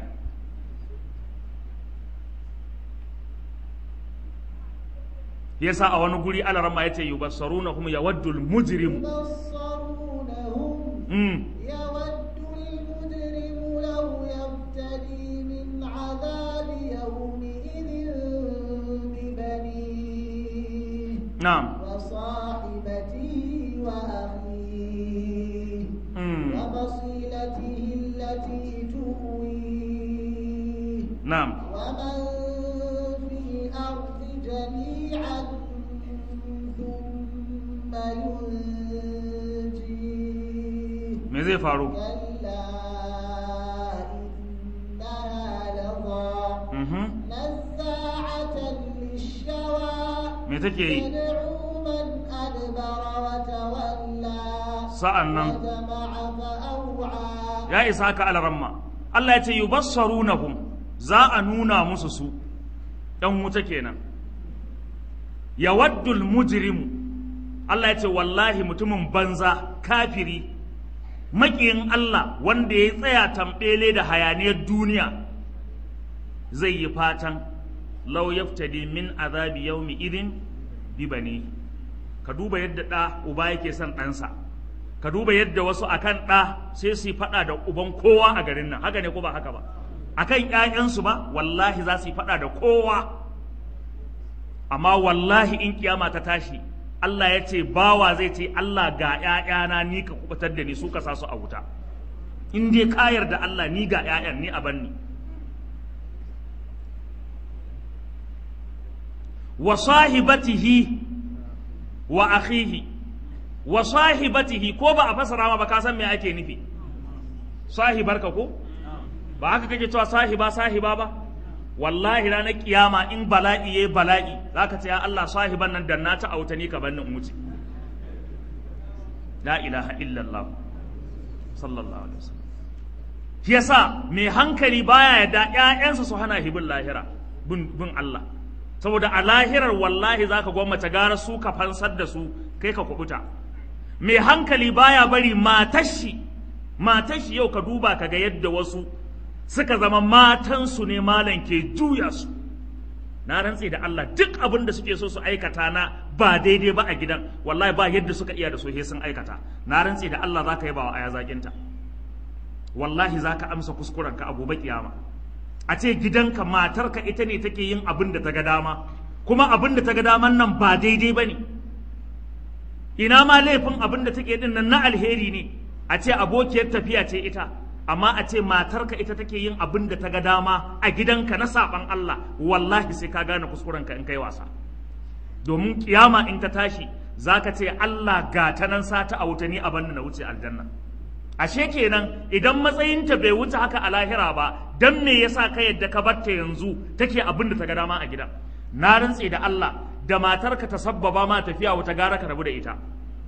yasa a wani guri alarama ya ce yubassaruna kuma yawaddul mujrim يبصرونهم mm. يود المجرم لو يفتدي من عذاب يومئذ ببنيه na'am وصاحبته وأخيه mm. وفصيلته التي تؤويه na'am ومن في الأرض جميعا ثم ينجيه me zai faru كلا إنها لظى Mhm. نزاعة للشوى me take yi تدعو من أدبر وتولى sa'an nan وجمع فأوعى ya isa ka alaramma Allah ya ce yubassarunahum za a nuna musu su ɗan wuta kenan yawaddul mujrimu Allah ya ce wallahi mutumin banza kafiri maƙiyin Allah wanda ya tsaya tambele da hayaniyar duniya zai yi fatan lau yaftadi min azabi yaumi idin bibani ka duba yadda ɗa uba yake son ɗansa ka duba yadda wasu akan ɗa sai su yi faɗa da uban kowa a garin nan haka ne ko ba haka ba akan ƴaƴansu ba wallahi za su yi faɗa da kowa amma wallahi in kiyama ta tashi Allah ya ce bawa zai ce Allah ga ƴaƴana ni ka kubutar da ni su ka sa su a wuta in dai ka yarda Allah ni ga ƴaƴan ni a banni wa sahibatihi wa akhihi wa sahibatihi ko ba a fasara ma ba ka san me ake nufi sahibarka ko ba haka kake cewa sahiba sahiba ba wallahi ranar kiyama in bala'i yayi bala'i zaka ce ya Allah sahiban nan dan na ta auta ni ka bannin wuce la ilaha illallah sallallahu alaihi wasallam shi yasa mai hankali baya yadda ƴaƴansa su hana hibin lahira bin bin Allah saboda a lahirar wallahi zaka gwamnati gara su ka fansar da su kai ka kubuta mai hankali baya bari matashi matashi yau ka duba ka ga yadda wasu suka zama matansu ne malam ke juya su na rantse da Allah duk abin da suke so su aikata na ba daidai ba a gidan wallahi ba yadda suka iya da su he sun aikata na rantse da Allah zaka yi ba wa aya zakinta wallahi zaka amsa kuskurenka a gobe kiyama a ce gidanka matarka ita ne take yin abin da ta ga dama kuma abin da ta ga daman nan ba daidai ba ne ina ma laifin abin da take din nan na alheri ne a ce abokiyar tafiya ce ita amma a ce matarka ita take yin abin da ta ga dama a gidanka na saban Allah wallahi sai ka gane kuskurenka in kai wasa domin kiyama in ta tashi zaka ce Allah ga ta nan sata a wuta ni a banni na wuce aljanna ashe kenan idan matsayinta bai wuce haka a lahira ba dan me yasa ka yadda ka batta yanzu take abin da ta ga dama a gidan na rantse da Allah da matarka ta sabbaba ma tafiya wata gara ka rabu da ita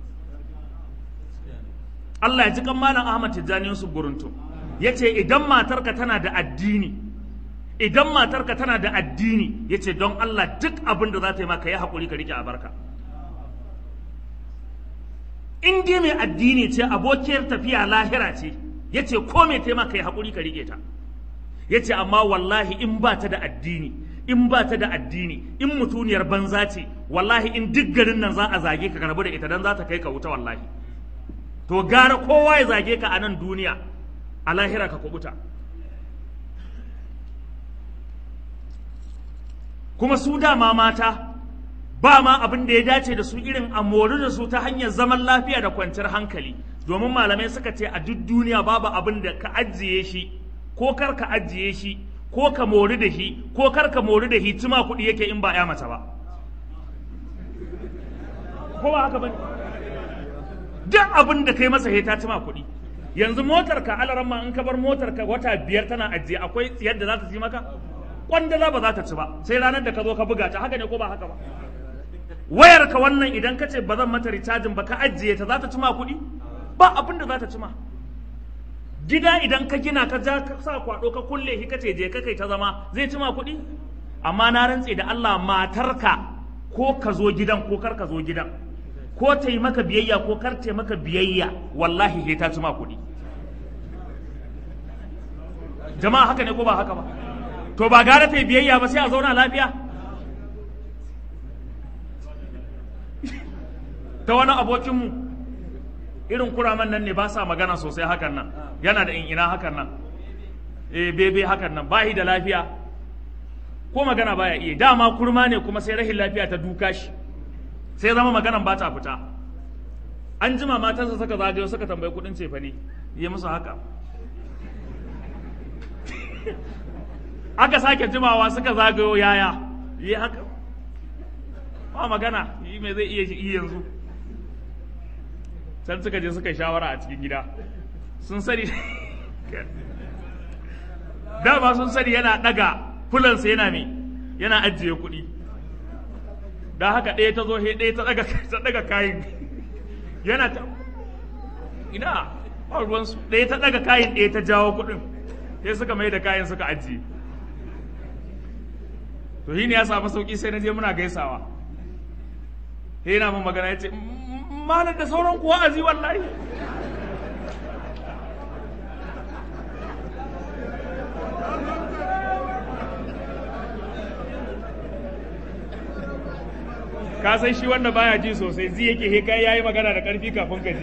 Allah ya ji kan malam Ahmad Tijjani Yusuf Guruntu yace idan matarka tana da addini idan matarka tana da addini yace don Allah duk abin da za ta yi maka yi hakuri ka rike a barka in dai mai addini ce abokiyar tafiya lahira ce yace ko mai taimaka yi hakuri ka rike ta yace amma wallahi in ba ta da addini in ba ta da addini in mutuniyar banza ce wallahi in duk garin nan za a zage ka karbu da ita dan za ta kai ka wuta wallahi to gara kowa ya zage ka a nan duniya a lahira ka kubuta kuma su dama mata ba ma abin da ya dace da su irin a mori da su ta hanyar zaman lafiya da kwanciyar hankali domin malamai suka ce a duk duniya babu abin da ka ajiye shi ko kar ka ajiye shi ko ka mori da shi ko kar ka mori da shi tuma kuɗi yake in ba ya mace ba ko ba haka bane duk abin da kai masa ta tuma kuɗi yanzu motar ka alaran ma in ka bar motar ka wata biyar tana ajiye akwai yadda za ta ci maka kwandala ba za ta ci ba sai ranar da ka zo ka buga ta haka ne ko ba haka ba wayar ka wannan idan ka ce ba zan mata recharging ba ka ajiye ta za ta ci ma kuɗi ba abin da za ta ci ma gida idan ka gina ka ja ka sa kwado ka kulle shi kace je ka kai ta zama zai ci ma kuɗi amma na rantse da Allah matarka ko ka zo gidan ko kar ka zo gidan ko ta yi maka biyayya ko kar ta yi maka biyayya wallahi sai ta ci ma kuɗi jama'a haka ne ko ba haka ba to ba gara ta yi biyayya ba sai a zauna lafiya ta wani abokinmu irin kuraman nan ne ba sa magana sosai hakan nan yana da ina hakan nan eh bebe hakan nan bahi da lafiya ko magana baya iya dama kurma ne kuma sai rahin lafiya ta duka shi sai zama maganan ba ta fita an jima matarsa suka zagayo suka tambayi kudin cefa ne yi musu haka aka sake jimawa suka zagayo yaya yi haka ba magana yi mai zai iya yi yanzu can suka je suka yi shawara a cikin gida sun sani dama sun sani yana daga fulansa yana mai yana ajiye kuɗi da haka ɗaya ta zo he ɗaya ta daga ta daga kayan yana ta ina ba ruwansu ɗaya ta daga kayan ɗaya ta jawo kuɗin sai suka mai da kayan suka ajiye to shi ne ya samu sauki sai na je muna gaisawa sai yana min magana ya ce malar da sauran kuwa azi wallahi ka san shi wanda baya ji sosai zi yake he kai yayi magana da karfi kafin ka ji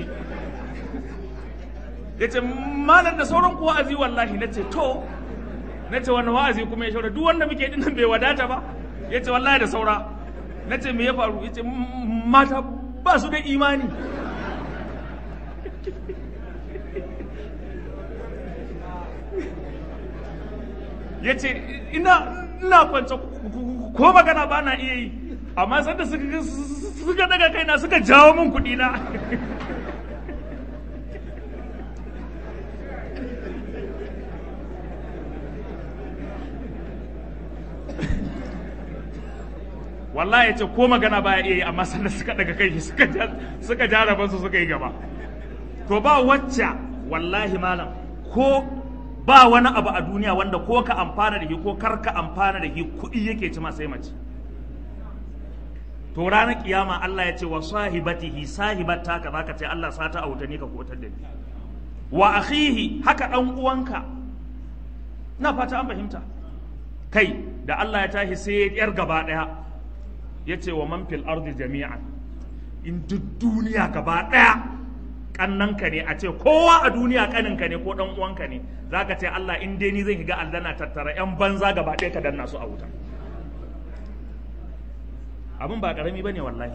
yace malar da sauran kuwa azi wallahi nace to nace wannan wa'azi kuma ya shaura duk wanda muke dinnan bai wadata ba yace wallahi da saura nace me ya faru yace mata ba su da imani ya ce ina ina kwance ko magana ba na iya yi amma sanda suka daga kaina suka jawo min kuɗi na wallahi ya ce ko magana baya iya yi amma sanda suka daga kai suka suka ja rabansu suka yi gaba to ba wacce wallahi malam ko ba wani abu a duniya wanda ko ka amfana da shi ko kar ka amfana da shi kuɗi yake ci sai mace to ranar kiyama Allah ya ce wa sahibatihi sahibata ka zaka ce Allah sata a wutani ka kotar da ni wa akhihi haka dan uwanka na fata an fahimta kai da Allah ya tashi sai yar gaba daya ya ce wa man fil ardi jami'an in duk duniya gaba daya kannanka ne a ce kowa a duniya kaninka ne ko dan uwanka ne zaka ce Allah in dai ni zan shiga aljanna tattara yan banza gaba ɗaya ka danna su a wuta abin ba karami bane wallahi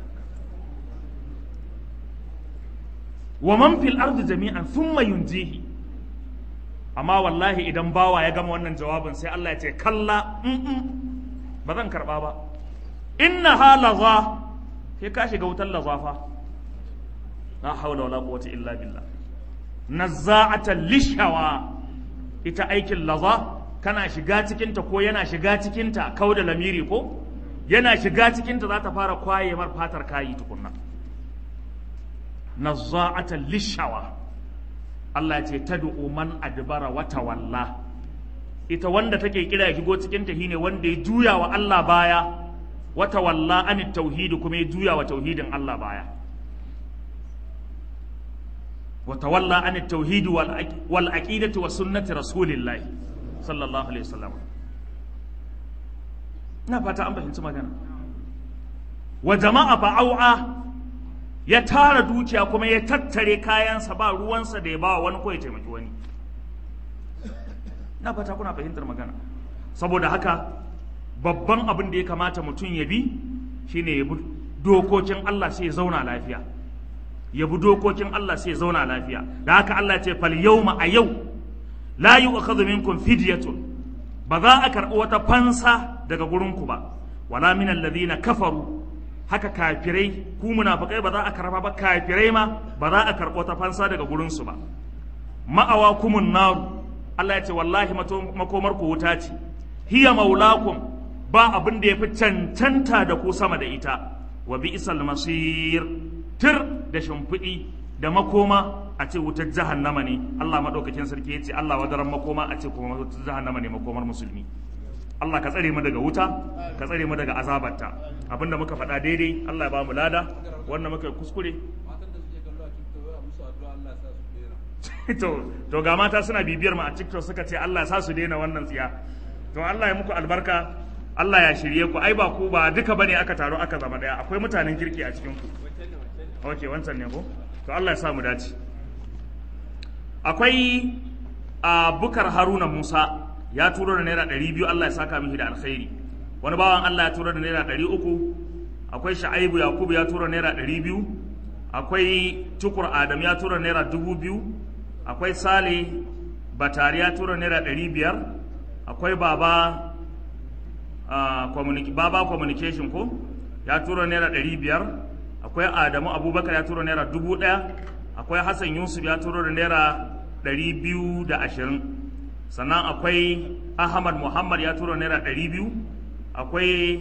wa man fil ardi jami'an thumma yunjihi amma wallahi idan bawa ya gama wannan jawabin sai Allah ya ce kalla ba zan karba ba inna halaza sai ka shiga wutar lazafa la haula wala quwwata illa billah nazza'atan lishawa ita aikin laza kana shiga cikinta ko yana shiga cikinta kau da lamiri ko yana shiga cikinta za ta fara kwaye mar fatar kayi tukunna nazza'atan lishawa Allah ya ce tad'u man adbara wa tawalla ita wanda take kira ya shigo cikinta shine wanda ya juya wa Allah baya wa tawalla anit tauhidi kuma ya juya wa tauhidin Allah baya وتولى عن التوحيد والعقيدة وسنة رسول الله صلى الله عليه وسلم na fata an fahimci magana wa jama'a fa'au'a ya tara dukiya kuma ya tattare kayansa ba ruwansa da ya ba wani ko ya taimaki wani na fata kuna fahimtar magana saboda haka babban abin da ya kamata mutum ya bi shine ya bi dokokin Allah sai ya zauna lafiya ya bi dokokin Allah sai ya zauna lafiya da haka Allah ce fal yawma a yau la yu'khadhu minkum fidyatun ba za a karɓi wata fansa daga gurinku ba wala min alladhina kafaru haka kafirai ku munafikai ba za a karba ba kafirai ma ba za a karɓi wata fansa daga gurinsu ba ma'awa kumun naru Allah ya ce wallahi makomar ku wuta ce hiya maulakum ba abin da ya fi cancanta da ku sama da ita wa bi'sal masir tir da shimfiɗi da makoma a ce wutar jahannama ne Allah madaukakin sarki ya ce Allah wadaran makoma a ce kuma wutar jahannama ne makomar musulmi Allah ka tsare mu daga wuta ka tsare mu daga azabarta abinda muka faɗa daidai Allah ya ba mu lada wannan muka kuskure to to ga mata suna bibiyar mu a TikTok suka ce Allah ya sa su daina wannan tsiya to Allah ya muku albarka Allah ya shirye ku ai ba ku ba duka bane aka taro aka zama daya akwai mutanen kirki a cikin ku okay wancan ne ko to Allah ya sa mu dace akwai a bukar Haruna Musa ya turo da naira ɗari biyu Allah ya saka mishi da alkhairi wani bawan Allah ya turo da naira ɗari uku akwai sha'aibu yakubu ya turo naira ɗari biyu akwai tukur adam ya turo naira dubu biyu akwai sale batari ya turo naira ɗari biyar akwai baba baba communication ko ya turo naira ɗari biyar akwai adamu abubakar ya turo naira dubu ɗaya akwai hassan yusuf ya turo da naira ɗari biyu da ashirin sannan akwai ahmad muhammad ya tura naira ɗari biyu akwai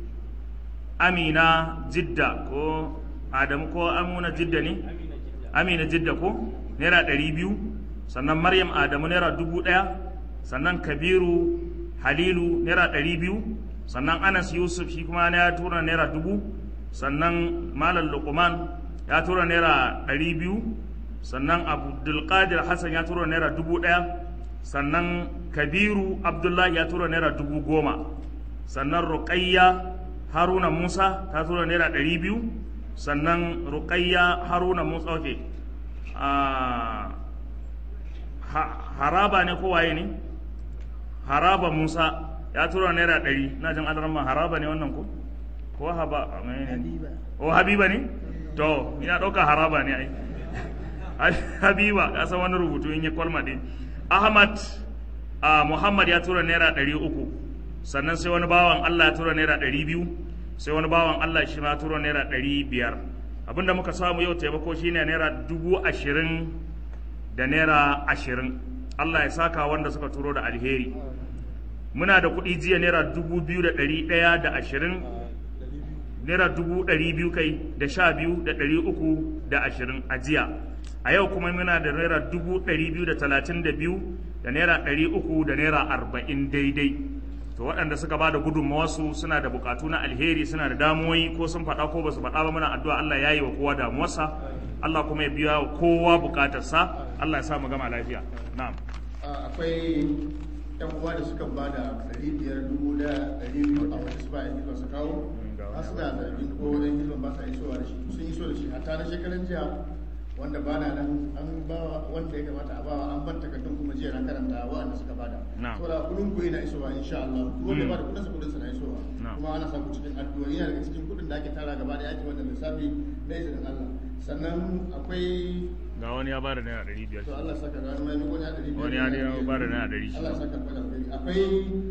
amina jidda ko adamu ko amuna jidda ne amina jidda ko naira ɗari biyu sannan maryam adamu naira dubu ɗaya sannan kabiru halilu naira ɗari biyu sannan anas yusuf shi kuma ya tura naira dubu sannan malam luqman ya tura naira ɗari biyu sannan abdulkadir hassan ya tura naira dubu ɗaya sannan kabiru abdullahi ya tura naira dubu goma sannan ruƙayya haruna musa ta tura naira ɗari biyu sannan ruƙayya haruna musa ok haraba ne kowaye ne haraba musa ya tura naira ɗari na jin adarma haraba ne wannan ko ko haba o habiba ne to ina ɗauka haraba ne ai habiba ya san wani rubutu in ya kwalma ɗin ahmad uh, muhammad ya tura naira ɗari uku sannan sai wani bawan allah ya tura naira ɗari biyu sai wani bawan allah shi ma tura naira ɗari biyar abinda muka samu yau taimako shine naira dubu ashirin da naira ashirin allah ya saka wanda suka turo da alheri muna da kuɗi jiya naira dubu biyu da ɗari ɗaya da ashirin naira dubu ɗari biyu kai da sha biyu da ɗari uku da ashirin a jiya a yau kuma muna da naira dubu ɗari biyu da talatin da biyu da naira ɗari uku da naira arba'in daidai to waɗanda suka ba da gudunmawarsu suna da bukatu na alheri suna da damuwoyi ko sun faɗa ko ba su faɗa ba muna addu'a Allah ya yi wa kowa damuwarsa Allah kuma ya biya wa kowa bukatarsa Allah ya sa mu gama lafiya na'am akwai yan uwa da suka ba da ɗari biyar dubu da ɗari biyu a wani su ba yan hilon su kawo har suna zargin ko yan hilon ba sa isowa da shi sun iso da shi hatta na shekaran jiya wanda ba na nan an ba wanda ya kamata a bawa an ban takardun kuma jiya na karanta waɗanda suka bada saboda kudin ku yana isowa insha Allah duk wanda ba da kudin sa kudin sa na isowa kuma ana samu cikin addu'o'i yana daga cikin kudin da ake tara gaba da ake wannan lissafi da izinin Allah sannan akwai ga wani ya bada naira ɗari biyar to Allah saka ga wani mai ya ɗari biyar wani ya ne bada naira ɗari Allah saka ga alheri akwai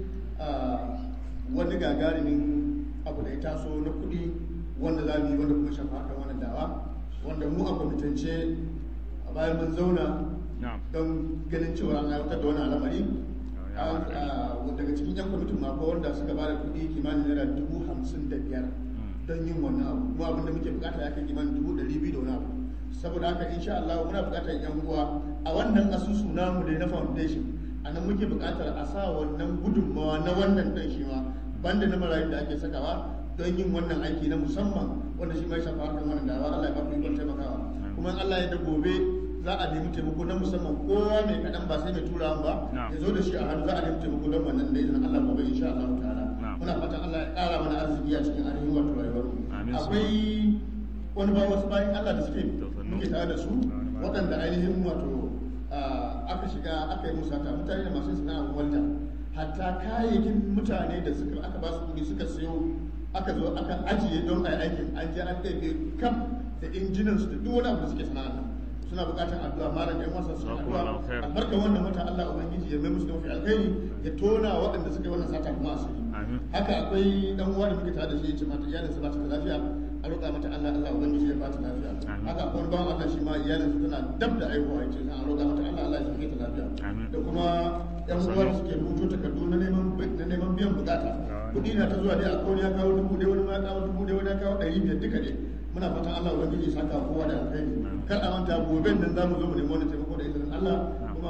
wani gagarumin abu da ya taso na kuɗi wanda za mu yi wanda kuma shafa kan wannan dawa wanda mu a kwamitance a bayan mun zauna don ganin cewa an aiwatar da wani al'amari daga cikin yan kwamitin mako wanda suka ba da kuɗi kimanin naira dubu hamsin da biyar don yin wannan abu mu abin da muke bukata ya kai kimanin dubu ɗari biyu da wani abu saboda haka insha Allah muna bukatar yan uwa a wannan asusu namu da na foundation a nan muke bukatar a sa wannan gudunmawa na wannan dan shi ma banda na marayu da ake sakawa don yin wannan aiki na musamman wanda shi mai shafa harkar wannan dawa Allah ya ba ku ikon taimakawa kuma Allah ya da gobe za a nemi taimako na musamman kowa mai kaɗan ba sai mai tura ba ya zo da shi a hannu za a nemi taimako don wannan da izinin Allah gobe insha Allah ta'ala muna fatan Allah ya ƙara mana arziki a cikin ainihin wato rayuwar mu akwai wani ba wasu bayan Allah da suke muke tare da su waɗanda ainihin wato aka shiga aka yi musata mutane da masu sana'ar walda hatta kayayyakin mutane da suka aka ba su kuɗi suka sayo aka zo aka ajiye don a yi aikin an je an ɗaiɗe kam da injinan su da duk wani abu da suke sana'a nan suna buƙatar addu'a malam yan wasa suna Jazakumullahu addu'a khair. albarka wannan mata Allah ubangiji ya mai musu da mafi alkhairi ya tona waɗanda suka yi wannan sata kuma asiri Amin. haka akwai dan uwa da muke tare da shi yace mata iyalinsa ba ta da lafiya a roƙa mata Allah Allah ubangiji ya ba ta lafiya Amin. haka akwai wani bawan Allah shi ma iyalinsa tana dab da aihuwa yace a roƙa mata Allah Allah ya sake ta lafiya Amin. da kuma yan uwa da suke rubuto takardu na neman na neman biyan bukata Amin. kuɗi na ta zuwa dai a kawai ya kawo dubu ɗaya wani ma ya kawo dubu ɗaya wani ya kawo ɗari biyar duka ne muna fatan Allah ubangiji ya saka kowa da alkhairi kar a manta gobe nan za mu zo mu nemi wani taimako da izinin Allah kuma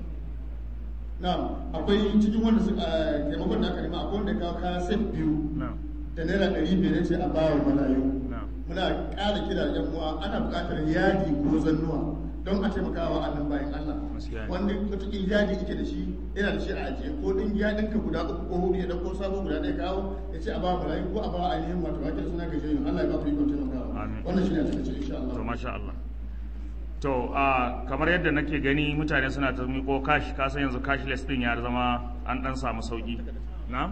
na'am akwai cikin wanda suka taimakon da aka nema akwai wanda ya kawo kaya set biyu na'am da naira ɗari biyar ya ce a bawa malayu na'am muna ƙara kira da uwa ana buƙatar yadi ko zannuwa don a taimaka wa annan bayan Allah Gaskiya ne. wanda wataƙil yadi yake da shi yana da shi a ajiye ko ɗin yadinka guda uku ko hudu ya ɗauko sabo guda ɗaya kawo ya ce a bawa malayu ko a bawa ainihin wato ake suna gajiyoyin Allah ya ba ku ikon taimakawa Amin. wannan shi ne a takaice insha Allah to masha Allah to a kamar yadda nake gani mutane suna ta miko cash ka san yanzu cashless din ya zama an dan samu sauki na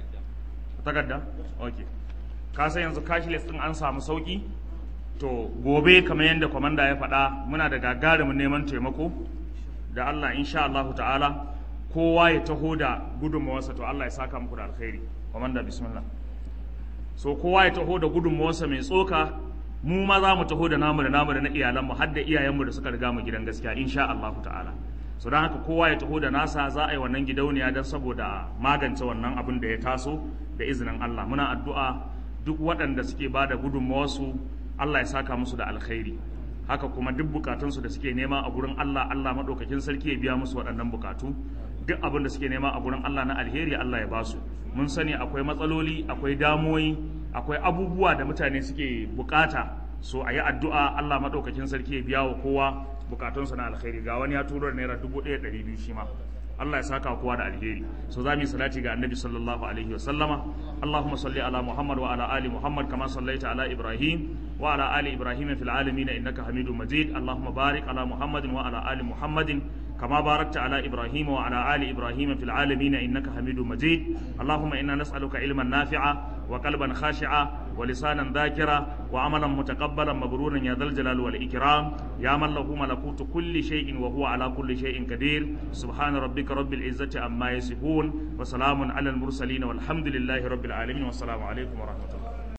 takarda okay ka san yanzu cashless din an samu sauki to gobe kamar yadda kwamanda ya faɗa muna da gagarumin neman taimako da Allah insha Allah ta'ala kowa ya taho da gudunmawarsa to Allah ya saka muku da alkhairi kwamanda bismillah so kowa ya taho da gudunmawarsa mai tsoka mu ma za mu taho da namu da namu da na iyalanmu har da iyayenmu da suka riga mu gidan gaskiya insha Allah ta'ala so don haka kowa ya taho da nasa za a yi wannan gidauniya don saboda magance wannan abin da ya taso da izinin Allah muna addu'a duk waɗanda suke ba da gudunmawarsu Allah ya saka musu da alkhairi haka kuma duk bukatunsu da suke nema a gurin Allah Allah maɗaukakin sarki ya biya musu waɗannan bukatu duk abin da suke nema a gurin Allah na alheri Allah ya basu mun sani akwai matsaloli akwai damoyi akwai abubuwa da mutane suke bukata so a yi addu'a Allah maɗaukakin sarki ya biya wa kowa bukatunsa na alheri ga wani ya turo da naira dubu ɗaya ɗari biyu shi ma Allah ya saka kowa da alheri so za mu yi salati ga annabi sallallahu alaihi wa sallama Allahumma salli ala Muhammad wa ala ali Muhammad kama sallaita ala Ibrahim wa ala ali Ibrahim fil alamin innaka Hamidum Majid Allahumma barik ala Muhammadin wa ala ali Muhammadin كما باركت على إبراهيم وعلى آل إبراهيم في العالمين إنك حميد مجيد اللهم إنا نسألك علما نافعا وقلبا خاشعا ولسانا ذاكرا وعملا متقبلا مبرورا يا ذا الجلال والإكرام يا من له ملكوت كل شيء وهو على كل شيء قدير سبحان ربك رب العزة عما يصفون وسلام على المرسلين والحمد لله رب العالمين والسلام عليكم ورحمة الله